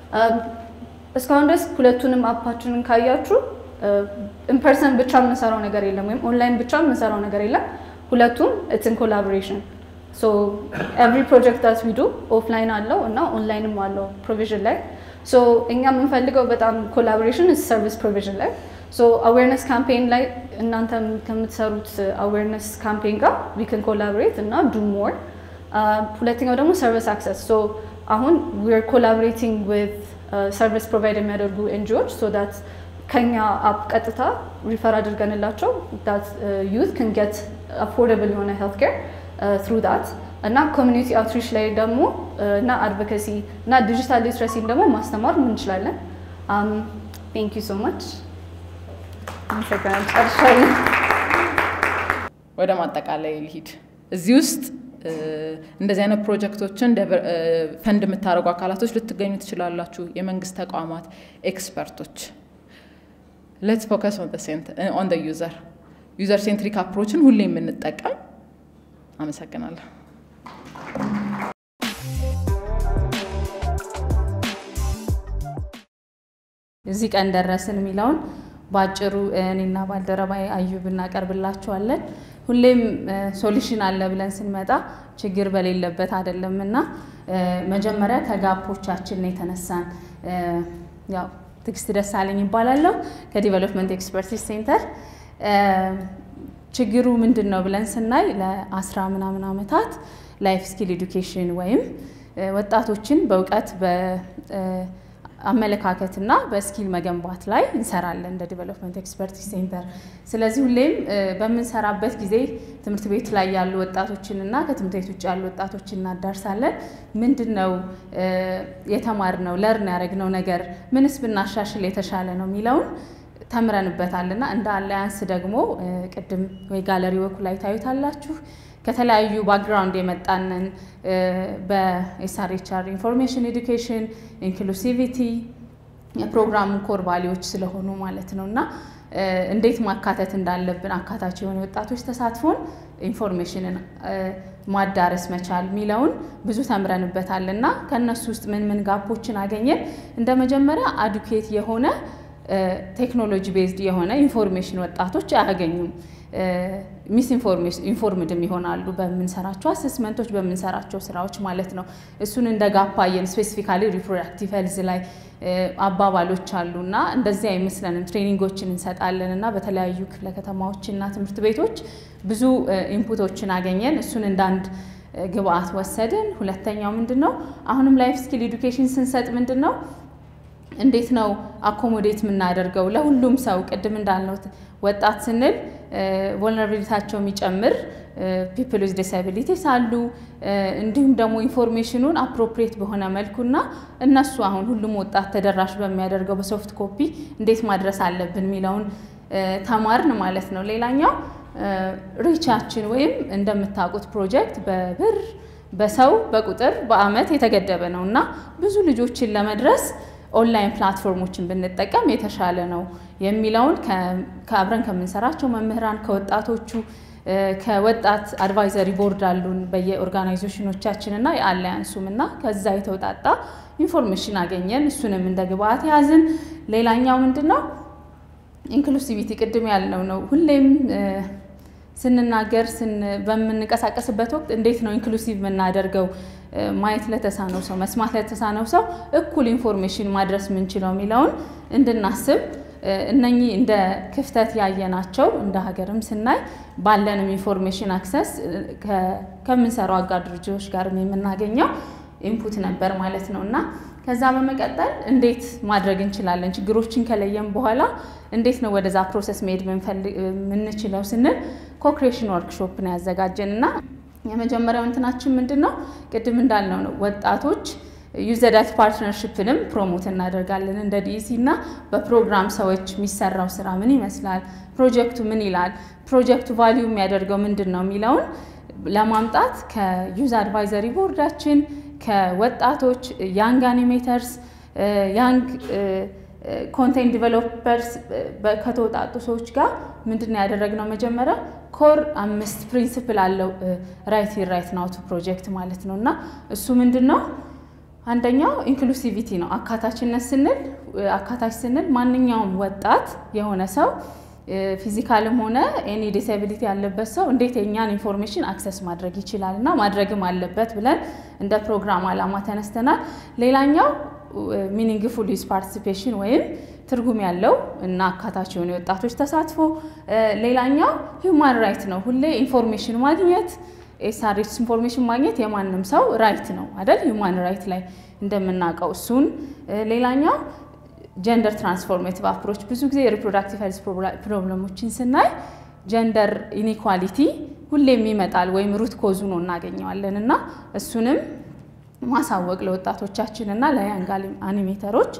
እስካሁን ድረስ ሁለቱንም አፓችንን ካያችሁ ኢንፐርሰን ብቻ የምንሰራው ነገር የለም፣ ወይም ኦንላይን ብቻ የምንሰራው ነገር የለም። ሁለቱም ኢትስ ኮላቦሬሽን ሶ ኤቭሪ ፕሮጀክት ዳት ዊ ዱ ኦፍላይን አለው እና ኦንላይንም አለው ፕሮቪዥን ላይ ሶ እኛ የምንፈልገው በጣም ኮላቦሬሽን ሰርቪስ ፕሮቪዥን ላይ ሶ አዌርነስ ካምፔን ላይ እናንተ ከምትሰሩት አዌርነስ ካምፔን ጋር ዊ ካን ኮላቦሬት እና ዱ ሞር። ሁለተኛው ደግሞ ሰርቪስ አክሰስ ሶ አሁን ዊር ኮላቦሬቲንግ ዊዝ ሰርቪስ ፕሮቫይድ የሚያደርጉ ኤንጂኦች ሶ ዳት ከኛ አፕ ቀጥታ ሪፈር አድርገንላቸው ዳት ዩት ክን ጌት አፎርደብል የሆነ ሄልት ኬር ትሩ ዳት እና ኮሚኒቲ አውትሪች ላይ ደግሞ እና አድቮኬሲ እና ዲጂታል ሊትረሲን ደግሞ ማስተማር እንችላለን። ቴንክ ዩ ሶ ማች። አመሰግናለሁ። ጨርሻለሁ። ወደ ማጠቃላይ ልሂድ። እዚህ ውስጥ እንደዚህ አይነት ፕሮጀክቶችን ፈንድ የምታደርጉ አካላቶች ልትገኙ ትችላላችሁ። የመንግስት ተቋማት፣ ኤክስፐርቶች። ሌትስ ፎከስ ኦን ደ ዩዘር ዩዘር ሴንትሪክ አፕሮችን ሁሌ የምንጠቀም። አመሰግናለሁ። እዚህ ቀን ደረስን የሚለውን በአጭሩ እኔና ባልደረባዬ አዩብ እናቀርብላችኋለን። ሁሌም ሶሉሽን አለ ብለን ስንመጣ ችግር በሌለበት አይደለም እና መጀመሪያ ከጋፖቻችን ነው የተነሳን። ያው ትዕግስት ደሳለኝ ይባላለሁ ከዲቨሎፕመንት ኤክስፐርቲስ ሴንተር። ችግሩ ምንድን ነው ብለን ስናይ ለአስራ ምናምን ዓመታት ላይፍ ስኪል ኤዱኬሽን ወይም ወጣቶችን በእውቀት አመለካከትና በስኪል መገንባት ላይ እንሰራለን እንደ ዲቨሎፕመንት ኤክስፐርቲስ ሴንተር። ስለዚህ ሁሌም በምንሰራበት ጊዜ ትምህርት ቤት ላይ ያሉ ወጣቶችንና ከትምህርት ቤት ውጭ ያሉ ወጣቶችን እናዳርሳለን። ምንድን ነው የተማርነው ለርን ያደረግነው ነገር ምንስ ብናሻሽል የተሻለ ነው የሚለውን ተምረንበታልና እንደ አላያንስ ደግሞ ቅድም ወይ ጋለሪ ወኩ ላይ ታዩታላችሁ ከተለያዩ ባክግራውንድ የመጣንን በኤስአርኤችአር ኢንፎርሜሽን ኤዱኬሽን ኢንክሉሲቪቲ የፕሮግራሙ ኮር ቫሊዎች ስለሆኑ ማለት ነው እና እንዴት ማካተት እንዳለብን አካታች የሆነ ወጣቶች ተሳትፎን ኢንፎርሜሽንን ማዳረስ መቻል የሚለውን ብዙ ተምረንበታል እና ከእነሱ ውስጥ ምን ምን ጋፖችን አገኘን? እንደ መጀመሪያ አዱኬት የሆነ ቴክኖሎጂ ቤዝድ የሆነ ኢንፎርሜሽን ወጣቶች አያገኙም። ሚስ ኢንፎርምድም ይሆናሉ በምንሰራቸው አሰስመንቶች በምንሰራቸው ስራዎች ማለት ነው። እሱን እንደ ጋፓየን ስፔሲፊካሊ ሪፕሮዳክቲቭ ሄልዝ ላይ አባባሎች አሉ እና እንደዚህ አይመስለንም። ትሬኒንጎችን እንሰጣለን እና በተለያዩ ክፍለ ከተማዎችና ትምህርት ቤቶች ብዙ ኢንፑቶችን አገኘን። እሱን እንደ አንድ ግብአት ወሰድን። ሁለተኛው ምንድን ነው? አሁንም ላይፍ ስኪል ኤዱኬሽን ስንሰጥ ምንድን ነው እንዴት ነው አኮሞዴት የምናደርገው ለሁሉም ሰው? ቅድም እንዳልነው ወጣት ስንል ቮልነራቢሊታቸው የሚጨምር ፒፕል ዊዝ ዲስአቢሊቲስ አሉ። እንዲሁም ደግሞ ኢንፎርሜሽኑን አፕሮፕሪየት በሆነ መልኩና እነሱ አሁን ሁሉም ወጣት ተደራሽ በሚያደርገው በሶፍት ኮፒ እንዴት ማድረስ አለብን የሚለውን ተማርን ማለት ነው። ሌላኛው ሪቻችን ወይም እንደምታውቁት ፕሮጀክት በብር በሰው በቁጥር በአመት የተገደበ ነው እና ብዙ ልጆችን ለመድረስ ኦንላይን ፕላትፎርሞችን ብንጠቀም የተሻለ ነው የሚለውን ከአብረን ከምንሰራቸው መምህራን ከወጣቶቹ ከወጣት አድቫይዘሪ ቦርድ አሉን በየኦርጋናይዜሽኖቻችን እና የአላያንሱም እና ከዛ የተውጣጣ ኢንፎርሜሽን አገኘን። እሱንም እንደ ግብአት ያዝን። ሌላኛው ምንድን ነው ኢንክሉሲቪቲ ቅድም ያልነው ነው። ሁሌም ስንናገር በምንንቀሳቀስበት ወቅት እንዴት ነው ኢንክሉሲቭ የምናደርገው ማየት ለተሳነው ሰው መስማት ለተሳነው ሰው እኩል ኢንፎርሜሽን ማድረስ የምንችለው የሚለውን እንድናስብ እነኚህ እንደ ክፍተት ያየናቸው እንደ ሀገርም ስናይ ባለንም ኢንፎርሜሽን አክሰስ ከምንሰራው አጋር ድርጅቶች ጋር የምናገኘው ኢንፑት ነበር ማለት ነው እና ከዛ በመቀጠል እንዴት ማድረግ እንችላለን ችግሮችን ከለየም በኋላ እንዴት ነው ወደዛ ፕሮሰስ መሄድ የምንችለው ስንል ኮክሬሽን ወርክሾፕ ነው ያዘጋጀን እና የመጀመሪያው እንትናችን ምንድን ነው ቅድም እንዳልነው ነው ወጣቶች ዩዘዳት ፓርትነርሽፕንም ፕሮሞት እናደርጋለን እንደ ዲኢሲ እና በፕሮግራም ሰዎች የሚሰራው ስራ ምን ይመስላል፣ ፕሮጀክቱ ምን ይላል፣ ፕሮጀክቱ ቫሊዩ የሚያደርገው ምንድን ነው የሚለውን ለማምጣት ከዩዝ አድቫይዘሪ ቦርዳችን ከወጣቶች ያንግ አኒሜተርስ ያንግ ኮንቴንት ዲቨሎፐርስ ከተወጣጡ ሰዎች ጋር ምንድን ያደረግነው መጀመሪያ ኮር አምስት ፕሪንስፕል አለው ራይት ራይት ናውቱ ፕሮጀክት ማለት ነው እና እሱ ምንድን ነው አንደኛው ኢንክሉሲቪቲ ነው አካታችነት ስንል አካታች ስንል ማንኛውም ወጣት የሆነ ሰው ፊዚካልም ሆነ ኤኒ ዲስቢሊቲ ያለበት ሰው እንዴት የእኛን ኢንፎርሜሽን አክሰስ ማድረግ ይችላል እና ማድረግም አለበት ብለን እንደ ፕሮግራም ዓላማ ተነስተናል። ሌላኛው ሚኒንግፉል ዩዝ ፓርቲሲፔሽን ወይም ትርጉም ያለው እና አካታች የሆኑ የወጣቶች ተሳትፎ። ሌላኛው ሂውማን ራይት ነው። ሁሌ ኢንፎርሜሽን ማግኘት ኤስአርኤች ኢንፎርሜሽን ማግኘት የማንም ሰው ራይት ነው አይደል? ሂውማን ራይት ላይ እንደምናውቀው እሱን። ሌላኛው ጀንደር ትራንስፎርሜቲቭ አፕሮች ብዙ ጊዜ የሪፕሮዳክቲቭ ሄልዝ ፕሮብለሞችን ስናይ ጀንደር ኢኒኳሊቲ ሁሌም ይመጣል ወይም ሩት ኮዙ ነው እናገኘዋለን እና እሱንም ማሳወቅ ለወጣቶቻችን እና ለያንግ አኒሜተሮች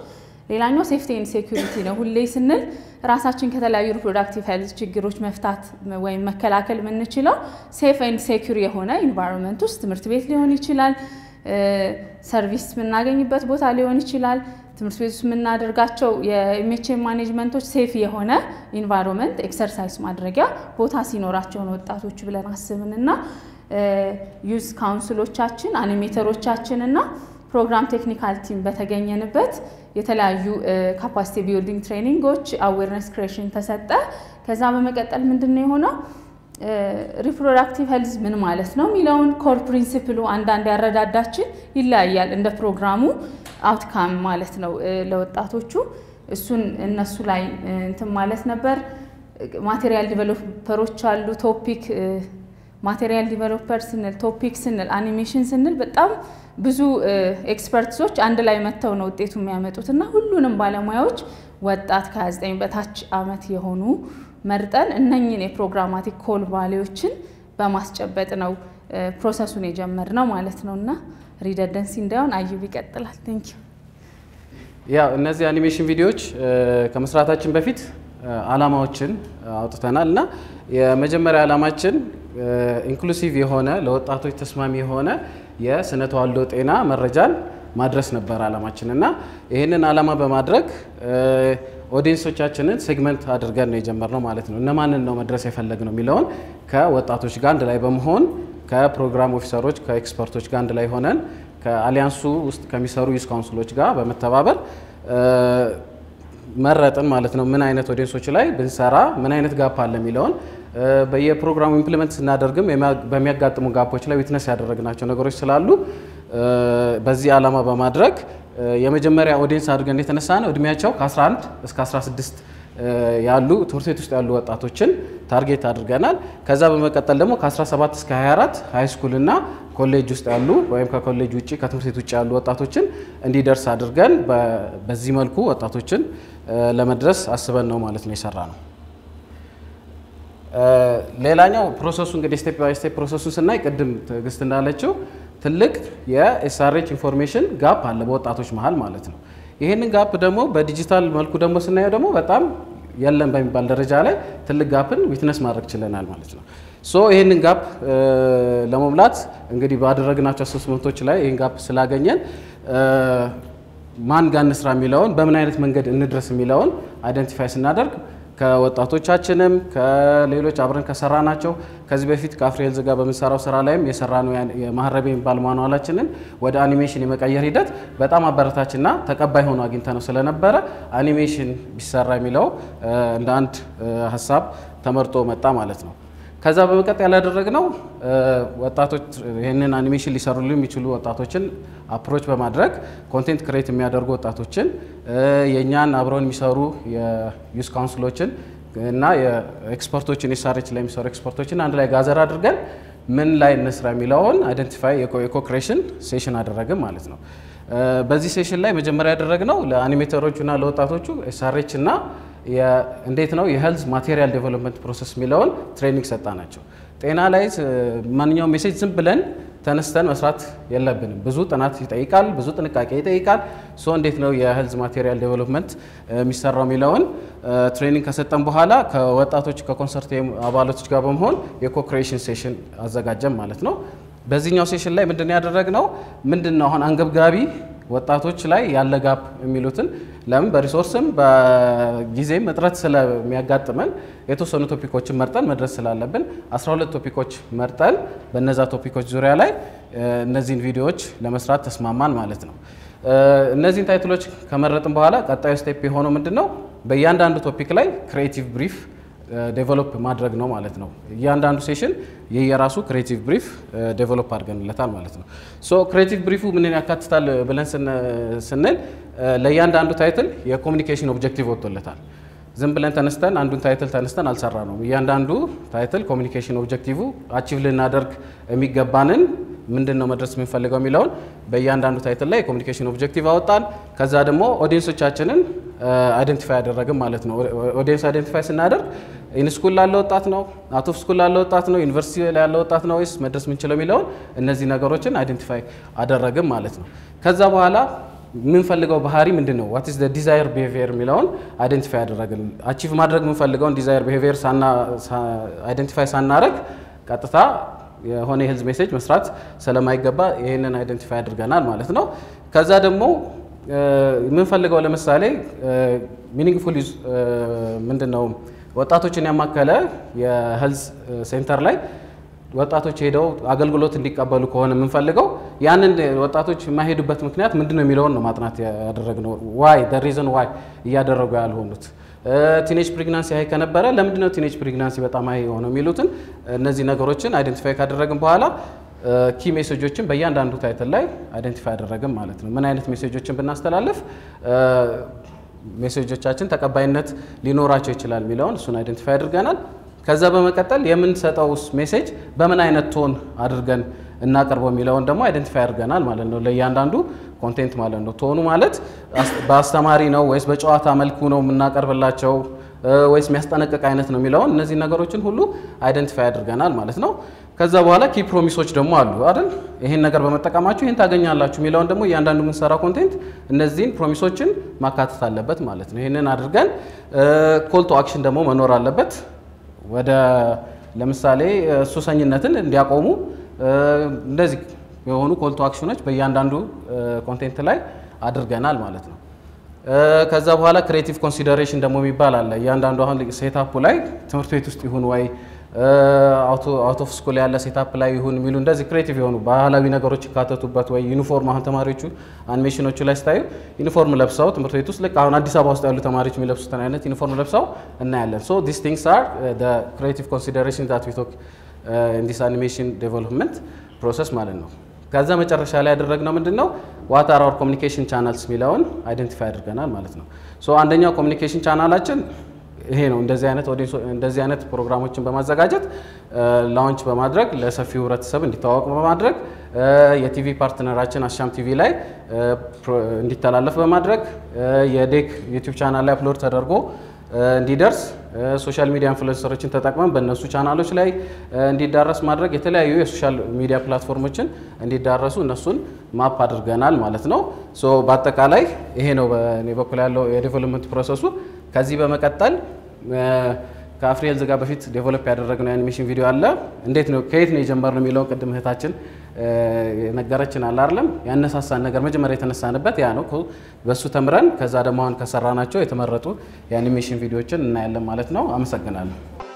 ሌላኛው ሴፍቲ ኤንድ ሴኩሪቲ ነው። ሁሌ ስንል ራሳችን ከተለያዩ ሪፕሮዳክቲቭ ሄልዝ ችግሮች መፍታት ወይም መከላከል የምንችለው ሴፍ ኤንድ ሴኩር የሆነ ኢንቫይሮንመንት ውስጥ ትምህርት ቤት ሊሆን ይችላል፣ ሰርቪስ የምናገኝበት ቦታ ሊሆን ይችላል። ትምህርት ቤት ውስጥ የምናደርጋቸው የኢሜቼን ማኔጅመንቶች ሴፍ የሆነ ኢንቫይሮንመንት ኤክሰርሳይዝ ማድረጊያ ቦታ ሲኖራቸውን ወጣቶች ብለን አስብን እና ዩዝ ካውንስሎቻችን አኒሜተሮቻችን እና ፕሮግራም ቴክኒካል ቲም በተገኘንበት የተለያዩ ካፓሲቲ ቢልዲንግ ትሬኒንጎች አዌርነስ ክሬሽን ተሰጠ። ከዛ በመቀጠል ምንድን ነው የሆነው ሪፕሮዳክቲቭ ሄልዝ ምን ማለት ነው የሚለውን ኮር ፕሪንሲፕሉ አንዳንድ ያረዳዳችን ይለያያል እንደ ፕሮግራሙ አውትካም ማለት ነው ለወጣቶቹ እሱን እነሱ ላይ እንትን ማለት ነበር። ማቴሪያል ዲቨሎፐሮች አሉ። ቶፒክ ማቴሪያል ዲቨሎፐር ስንል ቶፒክ ስንል አኒሜሽን ስንል በጣም ብዙ ኤክስፐርትሶች አንድ ላይ መጥተው ነው ውጤቱ የሚያመጡት እና ሁሉንም ባለሙያዎች ወጣት ከ29 በታች አመት የሆኑ መርጠን እነኝን የፕሮግራማቲክ ኮል ቫሌዎችን በማስጨበጥ ነው ፕሮሰሱን የጀመርነው ማለት ነው እና ሪደንደንሲ እንዳይሆን አዩብ ይቀጥላል። ቴንክ ዩ። ያው እነዚህ አኒሜሽን ቪዲዮዎች ከመስራታችን በፊት አላማዎችን አውጥተናል እና የመጀመሪያ ዓላማችን ኢንክሉሲቭ የሆነ ለወጣቶች ተስማሚ የሆነ የስነ ተዋልዶ ጤና መረጃን ማድረስ ነበር ዓላማችን እና ይህንን ዓላማ በማድረግ ኦዲየንሶቻችንን ሴግመንት አድርገን ነው የጀመርነው ማለት ነው። እነማንን ነው መድረስ የፈለግነው የሚለውን ከወጣቶች ጋር አንድ ላይ በመሆን ከፕሮግራም ኦፊሰሮች ከኤክስፐርቶች ጋር አንድ ላይ ሆነን ከአሊያንሱ ውስጥ ከሚሰሩ ዩዝ ካውንስሎች ጋር በመተባበር መረጥን ማለት ነው። ምን አይነት ኦዲየንሶች ላይ ብንሰራ ምን አይነት ጋፕ አለ የሚለውን በየፕሮግራሙ ኢምፕሊመንት ስናደርግም በሚያጋጥሙ ጋፖች ላይ ዊትነስ ያደረግናቸው ነገሮች ስላሉ በዚህ ዓላማ በማድረግ የመጀመሪያ ኦዲየንስ አድርገን የተነሳ ነው እድሜያቸው ከ11 እስከ 16 ያሉ ትምህርት ቤት ውስጥ ያሉ ወጣቶችን ታርጌት አድርገናል። ከዛ በመቀጠል ደግሞ ከ17 እስከ 24 ሃይ ስኩል እና ኮሌጅ ውስጥ ያሉ ወይም ከኮሌጅ ውጭ ከትምህርት ቤት ውጭ ያሉ ወጣቶችን እንዲደርስ አድርገን በዚህ መልኩ ወጣቶችን ለመድረስ አስበን ነው ማለት ነው የሰራ ነው። ሌላኛው ፕሮሰሱ እንግዲህ ስቴፕ ባይ ስቴፕ ፕሮሰሱን ስናይ ቅድም ትዕግስት እንዳለችው ትልቅ የኤስአርኤች ኢንፎርሜሽን ጋፕ አለ በወጣቶች መሀል ማለት ነው። ይህንን ጋፕ ደግሞ በዲጂታል መልኩ ደግሞ ስናየው ደግሞ በጣም የለም በሚባል ደረጃ ላይ ትልቅ ጋፕን ዊትነስ ማድረግ ችለናል ማለት ነው። ሶ ይህንን ጋፕ ለመሙላት እንግዲህ ባደረግናቸው አሰስመንቶች ላይ ይህን ጋፕ ስላገኘን ማን ጋር እንስራ የሚለውን በምን አይነት መንገድ እንድረስ የሚለውን አይደንቲፋይ ስናደርግ ከወጣቶቻችንም ከሌሎች አብረን ከሰራ ናቸው ከዚህ በፊት ከአፍሪሄልዝ ጋር በምንሰራው ስራ ላይም የሰራ ነው የማህረብ የሚባል ማኑዋላችንን ወደ አኒሜሽን የመቀየር ሂደት በጣም አበረታችና ተቀባይ ሆኖ አግኝተ ነው ስለነበረ አኒሜሽን ቢሰራ የሚለው እንደ አንድ ሀሳብ ተመርጦ መጣ ማለት ነው። ከዛ በመቀጠል ያላደረግነው ወጣቶች ይህንን አኒሜሽን ሊሰሩልን የሚችሉ ወጣቶችን አፕሮች በማድረግ ኮንቴንት ክሬት የሚያደርጉ ወጣቶችን የእኛን አብረውን የሚሰሩ የዩስ ካውንስሎችን እና የኤክስፐርቶችን ኤስአርኤች ላይ የሚሰሩ ኤክስፐርቶችን አንድ ላይ ጋዘር አድርገን ምን ላይ እንስራ የሚለውን አይደንቲፋይ የኮክሬሽን ሴሽን አደረግን ማለት ነው። በዚህ ሴሽን ላይ መጀመሪያ ያደረግነው ለአኒሜተሮቹና ለወጣቶቹ ኤስአርኤች እና እንዴት ነው የሄልዝ ማቴሪያል ዴቨሎፕመንት ፕሮሰስ የሚለውን ትሬኒንግ ሰጣ ናቸው። ጤና ላይ ማንኛውም ሜሴጅ ዝም ብለን ተነስተን መስራት የለብንም። ብዙ ጥናት ይጠይቃል፣ ብዙ ጥንቃቄ ይጠይቃል። ሶ እንዴት ነው የሄልዝ ማቴሪያል ዴቨሎፕመንት የሚሰራው የሚለውን ትሬኒንግ ከሰጠን በኋላ ከወጣቶች ከኮንሰርቲየም አባላቶች ጋር በመሆን የኮክሬሽን ሴሽን አዘጋጀን ማለት ነው። በዚህኛው ሴሽን ላይ ምንድን ያደረግነው ምንድን ነው አሁን አንገብጋቢ ወጣቶች ላይ ያለ ጋፕ የሚሉትን ለምን በሪሶርስም በጊዜም እጥረት ስለሚያጋጥመን የተወሰኑ ቶፒኮችን መርጠን መድረስ ስላለብን 12 ቶፒኮች መርጠን በነዛ ቶፒኮች ዙሪያ ላይ እነዚህን ቪዲዮዎች ለመስራት ተስማማን ማለት ነው። እነዚህን ታይትሎች ከመረጥን በኋላ ቀጣዩ ስቴፕ የሆነው ምንድን ነው? በእያንዳንዱ ቶፒክ ላይ ክሬቲቭ ብሪፍ ዴቨሎፕ ማድረግ ነው ማለት ነው። እያንዳንዱ ሴሽን የየራሱ ክሬቲቭ ብሪፍ ዴቨሎፕ አድርገንለታል ማለት ነው። ሶ ክሬቲቭ ብሪፉ ምንን ያካትታል ብለን ስንል ለእያንዳንዱ ታይትል የኮሚኒኬሽን ኦብጀክቲቭ ወጥቶለታል። ዝም ብለን ተነስተን አንዱን ታይትል ተነስተን አልሰራ ነው። እያንዳንዱ ታይትል ኮሚኒኬሽን ኦብጀክቲቭ አቺቭ ልናደርግ የሚገባንን ምንድን ነው መድረስ የምንፈልገው የሚለውን በእያንዳንዱ ታይትል ላይ የኮሚኒኬሽን ኦብጀክቲቭ አወጣን። ከዛ ደግሞ ኦዲየንሶቻችንን አይደንቲፋይ ያደረግን ማለት ነው። ኦዲየንስ አይደንቲፋይ ስናደርግ ኢንስኩል ላለ ወጣት ነው፣ አውት ኦፍ ስኩል ላለ ወጣት ነው፣ ዩኒቨርሲቲ ላይ ያለ ወጣት ነው ወይስ መድረስ የምንችለው የሚለውን እነዚህ ነገሮችን አይደንቲፋይ አደረግን ማለት ነው። ከዛ በኋላ የምንፈልገው ባህሪ ምንድን ነው? ዋት ኢዝ ዘ ዲዛይር ቢሄቪየር የሚለውን አይደንቲፋይ ያደረግን አቺቭ ማድረግ የምንፈልገውን ዲዛይር ቢሄቪየር አይደንቲፋይ ሳናረግ ቀጥታ የሆነ የሄልዝ ሜሴጅ መስራት ስለማይገባ ይህንን አይደንቲፋይ አድርገናል ማለት ነው። ከዛ ደግሞ የምንፈልገው ለምሳሌ ሚኒንግፉል ዩዝ ምንድን ነው ወጣቶችን ያማከለ የሄልዝ ሴንተር ላይ ወጣቶች ሄደው አገልግሎት እንዲቀበሉ ከሆነ የምንፈልገው ያንን ወጣቶች የማይሄዱበት ምክንያት ምንድን ነው የሚለውን ነው ማጥናት ያደረግነው። ዋይ ሪዝን ዋይ እያደረጉ ያልሆኑት ቲኔጅ ፕሬግናንሲ ሀይ ከነበረ ለምንድነው ቲኔጅ ፕሬግናንሲ በጣም ሀይ የሆነው የሚሉትን እነዚህ ነገሮችን አይደንቲፋይ ካደረግን በኋላ ኪ ሜሴጆችን በእያንዳንዱ ታይትል ላይ አይደንቲፋይ አደረግን ማለት ነው። ምን አይነት ሜሴጆችን ብናስተላልፍ ሜሴጆቻችን ተቀባይነት ሊኖራቸው ይችላል የሚለውን እሱን አይደንቲፋይ አድርገናል። ከዛ በመቀጠል የምንሰጠው ሜሴጅ በምን አይነት ቶን አድርገን እናቀርበው የሚለውን ደግሞ አይደንቲፋይ አድርገናል ማለት ነው። ለእያንዳንዱ ኮንቴንት ማለት ነው። ቶኑ ማለት በአስተማሪ ነው ወይስ በጨዋታ መልኩ ነው የምናቀርብላቸው ወይስ የሚያስጠነቅቅ አይነት ነው የሚለውን እነዚህ ነገሮችን ሁሉ አይደንቲፋይ አድርገናል ማለት ነው። ከዛ በኋላ ኪ ፕሮሚሶች ደግሞ አሉ አይደል? ይህን ነገር በመጠቀማችሁ ይህን ታገኛላችሁ የሚለውን ደግሞ እያንዳንዱ የምንሰራው ኮንቴንት እነዚህን ፕሮሚሶችን ማካተት አለበት ማለት ነው። ይህንን አድርገን ኮል ቱ አክሽን ደግሞ መኖር አለበት። ወደ ለምሳሌ ሱሰኝነትን እንዲያቆሙ እንደዚህ የሆኑ ኮል ቱ አክሽኖች በእያንዳንዱ ኮንቴንት ላይ አድርገናል ማለት ነው። ከዛ በኋላ ክሬቲቭ ኮንሲደሬሽን ደግሞ የሚባል አለ። እያንዳንዱ አሁን ሴታፑ ላይ ትምህርት ቤት ውስጥ ይሁን ወይ አውት ኦፍ ስኩል ያለ ሴታፕ ላይ ይሁን የሚሉ እንደዚህ ክሬቲቭ የሆኑ ባህላዊ ነገሮች ይካተቱበት ወይ ዩኒፎርም አሁን ተማሪዎቹ አኒሜሽኖቹ ላይ ስታዩ ዩኒፎርም ለብሰው ትምህርት ቤት ውስጥ ልክ አሁን አዲስ አበባ ውስጥ ያሉ ተማሪዎች የሚለብሱትን አይነት ዩኒፎርም ለብሰው እናያለን። ሶ ዲስ ቲንግስ አር ክሬቲቭ ኮንሲደሬሽን ዛት ዊ ቶክ ኢን ዲስ አኒሜሽን ዴቨሎፕመንት ፕሮሰስ ማለት ነው። ከዛ መጨረሻ ላይ ያደረግነው ምንድን ነው ዋት አር አወር ኮሚኒኬሽን ቻናልስ የሚለውን አይደንቲፋይ አድርገናል ማለት ነው። ሶ አንደኛው ኮሚኒኬሽን ቻናላችን ይሄ ነው። እንደዚህ አይነት እንደዚህ አይነት ፕሮግራሞችን በማዘጋጀት ላውንች በማድረግ ለሰፊው ህብረተሰብ እንዲታወቅ በማድረግ የቲቪ ፓርትነራችን አሻም ቲቪ ላይ እንዲተላለፍ በማድረግ የዴክ ዩቲዩብ ቻናል ላይ አፕሎድ ተደርጎ እንዲደርስ ሶሻል ሚዲያ ኢንፍሉዌንሰሮችን ተጠቅመን በእነሱ ቻናሎች ላይ እንዲዳረስ ማድረግ የተለያዩ የሶሻል ሚዲያ ፕላትፎርሞችን እንዲዳረሱ እነሱን ማፕ አድርገናል ማለት ነው። ሶ በአጠቃላይ ይሄ ነው በእኔ በኩል ያለው የዴቨሎፕመንት ፕሮሰሱ። ከዚህ በመቀጠል ከአፍሪል ዝጋ በፊት ዴቨሎፕ ያደረግነው የአኒሜሽን ቪዲዮ አለ። እንዴት ነው ከየት ነው የጀመርነው የሚለውን ቅድም እህታችን ነገረችን አለ አይደለም። ያነሳሳን ነገር መጀመሪያ የተነሳንበት ያ ነው። በእሱ ተምረን ከዛ ደግሞ አሁን ከሰራናቸው የተመረጡ የአኒሜሽን ቪዲዮዎችን እናያለን ማለት ነው። አመሰግናለሁ።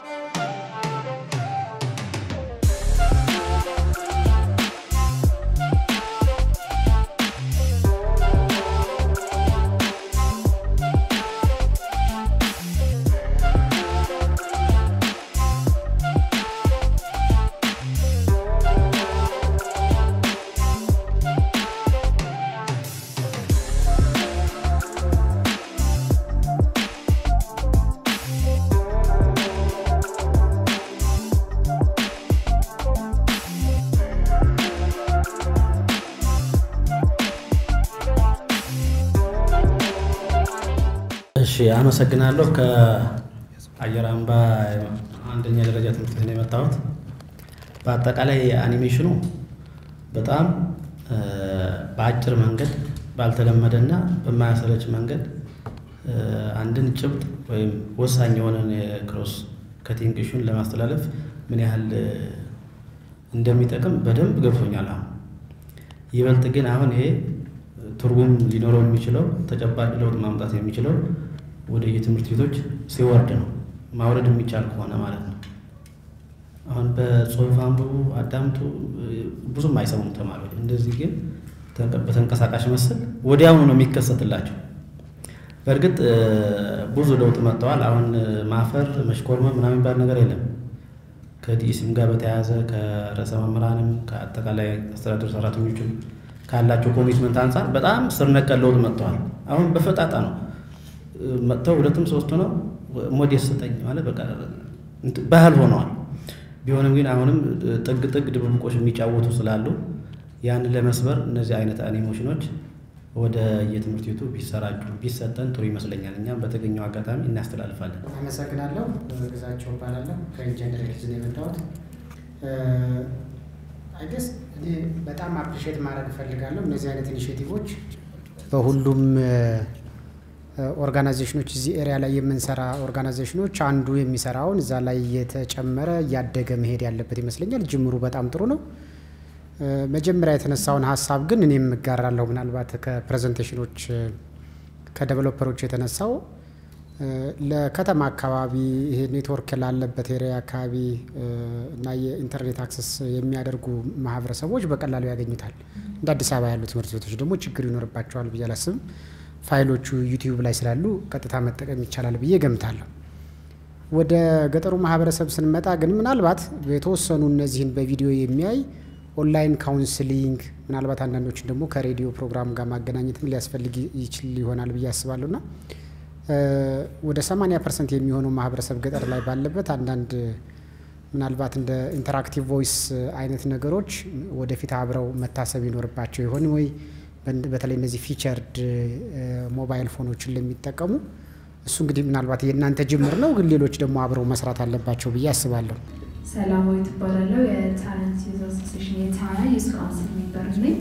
እሺ አመሰግናለሁ። ከአየር አምባ አንደኛ ደረጃ ትምህርት ቤት ነው የመጣሁት። በአጠቃላይ አኒሜሽኑ በጣም በአጭር መንገድ ባልተለመደና በማያሰለች መንገድ አንድን ጭብጥ ወይም ወሳኝ የሆነን የክሮስ ከቲንግ ኢሹን ለማስተላለፍ ምን ያህል እንደሚጠቅም በደንብ ገብቶኛል። አሁን ይበልጥ ግን አሁን ይሄ ትርጉም ሊኖረው የሚችለው ተጨባጭ ለውጥ ማምጣት የሚችለው ወደ የትምህርት ቤቶች ሲወርድ ነው። ማውረድ የሚቻል ከሆነ ማለት ነው። አሁን በጽሁፍ አንብቡ፣ አዳምጡ ብዙም አይሰሙም ተማሪዎች። እንደዚህ ግን በተንቀሳቃሽ መስል ወዲያውኑ ነው የሚከሰትላቸው። በእርግጥ ብዙ ለውጥ መጥተዋል። አሁን ማፈር፣ መሽኮርመም ምናምን የሚባል ነገር የለም። ከዲኢሲም ጋር በተያያዘ ከርዕሰ መምህራንም ከአጠቃላይ አስተዳደር ሰራተኞችም ካላቸው ኮሚትመንት አንጻር በጣም ስር ነቀል ለውጥ መጥተዋል። አሁን በፈጣጣ ነው መጥተው ሁለትም ሶስቱ ነው ሞዴል ስጠኝ ማለት በቃ ባህል ሆነዋል። ቢሆንም ግን አሁንም ጥግ ጥግ ድብብቆች የሚጫወቱ ስላሉ ያንን ለመስበር እነዚህ አይነት አኒሜሽኖች ወደ የትምህርት ቤቱ ቢሰራጩ ቢሰጠን ጥሩ ይመስለኛል። እኛም በተገኘው አጋጣሚ እናስተላልፋለን። አመሰግናለሁ። ግዛቸው እባላለሁ ከኢንጂነር ሂልዝ ነው የመጣሁት። አይገስ እኔ በጣም አፕሪሼት ማድረግ እፈልጋለሁ። እነዚህ አይነት ኢኒሽቲቮች በሁሉም ኦርጋናይዜሽኖች እዚህ ኤሪያ ላይ የምንሰራ ኦርጋናይዜሽኖች አንዱ የሚሰራውን እዛ ላይ እየተጨመረ እያደገ መሄድ ያለበት ይመስለኛል። ጅምሩ በጣም ጥሩ ነው። መጀመሪያ የተነሳውን ሀሳብ ግን እኔም እጋራለሁ። ምናልባት ከፕሬዘንቴሽኖች ከዴቨሎፐሮች የተነሳው ለከተማ አካባቢ ይሄ ኔትወርክ ላለበት ኤሪያ አካባቢ እና የኢንተርኔት አክሰስ የሚያደርጉ ማህበረሰቦች በቀላሉ ያገኙታል። እንደ አዲስ አበባ ያሉ ትምህርት ቤቶች ደግሞ ችግር ይኖርባቸዋል ብዬ አላስብም። ፋይሎቹ ዩቲዩብ ላይ ስላሉ ቀጥታ መጠቀም ይቻላል ብዬ ገምታለሁ። ወደ ገጠሩ ማህበረሰብ ስንመጣ ግን ምናልባት የተወሰኑ እነዚህን በቪዲዮ የሚያይ ኦንላይን ካውንስሊንግ ምናልባት አንዳንዶችን ደግሞ ከሬዲዮ ፕሮግራም ጋር ማገናኘትም ሊያስፈልግ ይችል ይሆናል ብዬ አስባለሁ ና ወደ 80 ፐርሰንት የሚሆነው ማህበረሰብ ገጠር ላይ ባለበት አንዳንድ ምናልባት እንደ ኢንተራክቲቭ ቮይስ አይነት ነገሮች ወደፊት አብረው መታሰብ ይኖርባቸው ይሆን ወይ? በተለይ እነዚህ ፊቸርድ ሞባይል ፎኖችን ለሚጠቀሙ እሱ እንግዲህ ምናልባት የእናንተ ጅምር ነው፣ ግን ሌሎች ደግሞ አብረው መስራት አለባቸው ብዬ አስባለሁ። ሰላማዊ ትባላለሁ። የታለንት ዩዝ አሶሴሽን የታና ዩዝ ካውንስል ሜምበር ነኝ።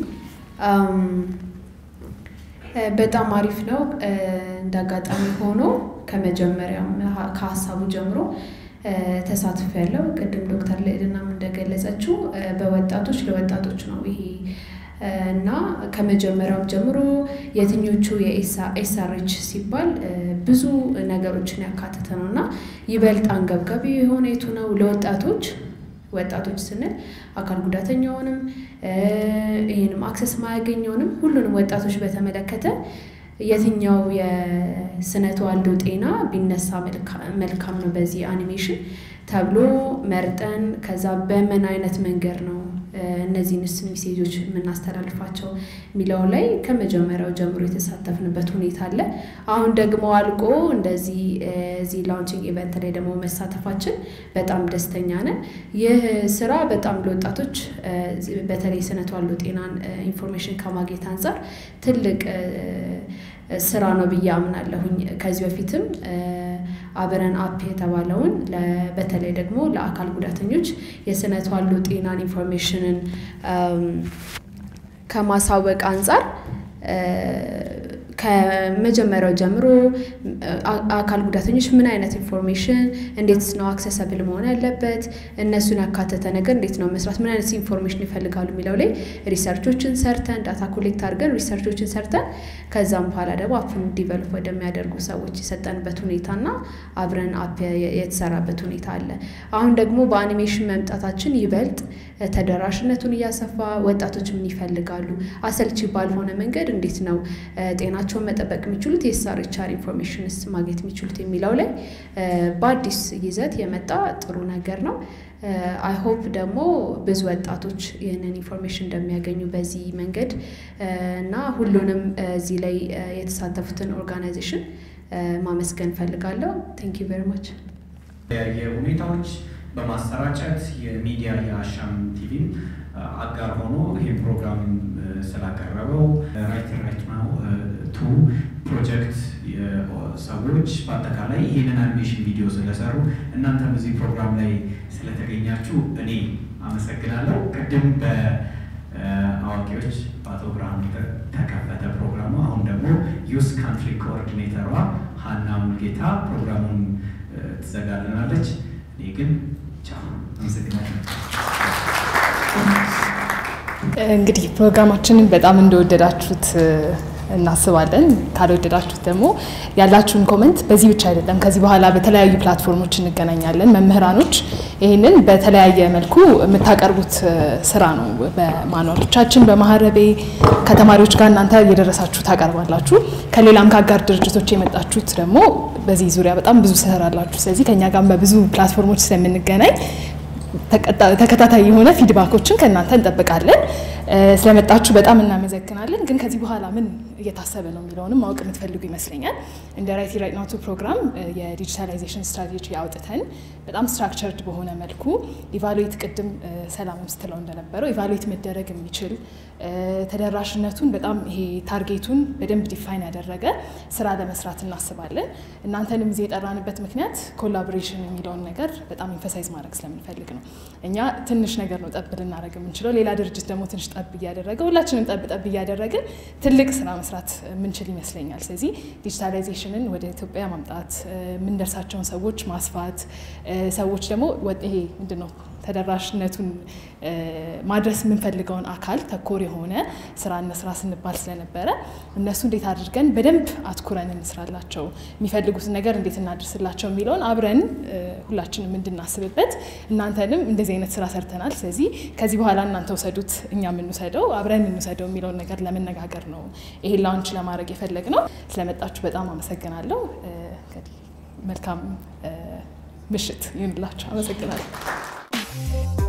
በጣም አሪፍ ነው። እንደ አጋጣሚ ሆኖ ከመጀመሪያም ከሀሳቡ ጀምሮ ተሳትፎ ያለው ቅድም ዶክተር ልዕልናም እንደገለጸችው በወጣቶች ለወጣቶች ነው ይሄ እና ከመጀመሪያው ጀምሮ የትኞቹ የኤስአርኤች ሲባል ብዙ ነገሮችን ያካተተ ነው እና ይበልጥ አንገብጋቢ የሆነ የቱ ነው ለወጣቶች ወጣቶች ስንል አካል ጉዳተኛውንም ይህንም አክሰስ ማያገኘውንም ሁሉንም ወጣቶች በተመለከተ የትኛው የስነ ተዋልዶ ጤና ቢነሳ መልካም ነው በዚህ አኒሜሽን ተብሎ መርጠን ከዛ በምን አይነት መንገድ ነው እነዚህንስ ሜሴጆች የምናስተላልፋቸው የሚለው ላይ ከመጀመሪያው ጀምሮ የተሳተፍንበት ሁኔታ አለ። አሁን ደግሞ አልቆ እንደዚህ እዚህ ላውንቺንግ ኢቨንት ላይ ደግሞ መሳተፋችን በጣም ደስተኛ ነን። ይህ ስራ በጣም ለወጣቶች በተለይ ስነ ተዋልዶ ጤናን ኢንፎርሜሽን ከማግኘት አንጻር ትልቅ ስራ ነው ብዬ አምናለሁኝ። ከዚህ በፊትም አብረን አፕ የተባለውን በተለይ ደግሞ ለአካል ጉዳተኞች የስነ ተዋልዶ ጤናን ኢንፎርሜሽንን ከማሳወቅ አንጻር ከመጀመሪያው ጀምሮ አካል ጉዳተኞች ምን አይነት ኢንፎርሜሽን እንዴት ነው አክሰሰብል መሆን ያለበት፣ እነሱን ያካተተ ነገር እንዴት ነው መስራት፣ ምን አይነት ኢንፎርሜሽን ይፈልጋሉ የሚለው ላይ ሪሰርቾችን ሰርተን ዳታ ኮሌክት አድርገን ሪሰርቾችን ሰርተን ከዛም በኋላ ደግሞ አፑን ዲቨሎፕ ወደሚያደርጉ ሰዎች የሰጠንበት ሁኔታና አብረን አፕ የተሰራበት ሁኔታ አለ። አሁን ደግሞ በአኒሜሽን መምጣታችን ይበልጥ ተደራሽነቱን እያሰፋ ወጣቶች ምን ይፈልጋሉ፣ አሰልቺ ባልሆነ መንገድ እንዴት ነው ጤናቸውን መጠበቅ የሚችሉት የኤስአርኤችአር ኢንፎርሜሽንስ ማግኘት የሚችሉት የሚለው ላይ በአዲስ ይዘት የመጣ ጥሩ ነገር ነው። አይ ሆፕ ደግሞ ብዙ ወጣቶች ይህንን ኢንፎርሜሽን እንደሚያገኙ በዚህ መንገድ እና ሁሉንም እዚህ ላይ የተሳተፉትን ኦርጋናይዜሽን ማመስገን ፈልጋለሁ። ቴንክ ዩ ቬሪ ማች። የተለያየ ሁኔታዎች በማሰራጨት የሚዲያ የአሻም ቲቪም አጋር ሆኖ ይህ ፕሮግራም ስላቀረበው ራይት ራይት ናው ቱ ፕሮጀክት ሰዎች በአጠቃላይ ይህንን አኒሜሽን ቪዲዮ ስለሰሩ እናንተም እዚህ ፕሮግራም ላይ ስለተገኛችሁ እኔ አመሰግናለሁ። ቅድም በአዋቂዎች በአቶ ብርሃኑ ተከፈተ ፕሮግራሙ። አሁን ደግሞ ዩስ ካንትሪ ኮኦርዲኔተሯ ሀና ሙልጌታ ፕሮግራሙን ትዘጋልናለች። እኔ ግን ቻው፣ አመሰግናለሁ። እንግዲህ ፕሮግራማችንን በጣም እንደወደዳችሁት እናስባለን። ካልወደዳችሁት ደግሞ ያላችሁን ኮመንት በዚህ ብቻ አይደለም፣ ከዚህ በኋላ በተለያዩ ፕላትፎርሞች እንገናኛለን። መምህራኖች ይህንን በተለያየ መልኩ የምታቀርቡት ስራ ነው። በማኗሎቻችን በማህረቤ ከተማሪዎች ጋር እናንተ እየደረሳችሁ ታቀርባላችሁ። ከሌላም ከአጋር ድርጅቶች የመጣችሁት ደግሞ በዚህ ዙሪያ በጣም ብዙ ትሰራላችሁ። ስለዚህ ከኛ ጋር በብዙ ፕላትፎርሞች ስለምንገናኝ ተከታታይ የሆነ ፊድባኮችን ከእናንተ እንጠብቃለን። ስለመጣችሁ በጣም እናመሰግናለን። ግን ከዚህ በኋላ ምን እየታሰበ ነው የሚለውንም ማወቅ የምትፈልጉ ይመስለኛል። እንደ ራይቲ ራይት ናቱ ፕሮግራም የዲጂታላይዜሽን ስትራቴጂ አውጥተን በጣም ስትራክቸርድ በሆነ መልኩ ኢቫሉዌት ቅድም ሰላምም ስትለው እንደነበረው ኢቫሉዌት መደረግ የሚችል ተደራሽነቱን በጣም ይሄ ታርጌቱን በደንብ ዲፋይን ያደረገ ስራ ለመስራት እናስባለን። እናንተንም እዚህ የጠራንበት ምክንያት ኮላቦሬሽን የሚለውን ነገር በጣም ኢንፈሳይዝ ማድረግ ስለምንፈልግ ነው። እኛ ትንሽ ነገር ነው ጠብ ልናደርግ የምንችለው። ሌላ ድርጅት ደግሞ ትንሽ ጠብ እያደረገ ሁላችንም ጠብ ጠብ እያደረግን ትልቅ ስራ መስራት የምንችል ይመስለኛል። ስለዚህ ዲጂታላይዜሽንን ወደ ኢትዮጵያ ማምጣት፣ የምንደርሳቸውን ሰዎች ማስፋት፣ ሰዎች ደግሞ ይሄ ምንድን ነው ተደራሽነቱን ማድረስ የምንፈልገውን አካል ተኮር የሆነ ስራ እንስራ ስንባል ስለነበረ እነሱ እንዴት አድርገን በደንብ አትኩረን እንስራላቸው፣ የሚፈልጉትን ነገር እንዴት እናድርስላቸው የሚለውን አብረን ሁላችንም እንድናስብበት እናንተንም እንደዚህ አይነት ስራ ሰርተናል፣ ስለዚህ ከዚህ በኋላ እናንተ ውሰዱት፣ እኛ የምንውሰደው አብረን እንውሰደው የሚለውን ነገር ለመነጋገር ነው ይሄን ላውንች ለማድረግ የፈለግ ነው። ስለመጣችሁ በጣም አመሰግናለሁ። መልካም ምሽት ይሁንላችሁ። አመሰግናለሁ።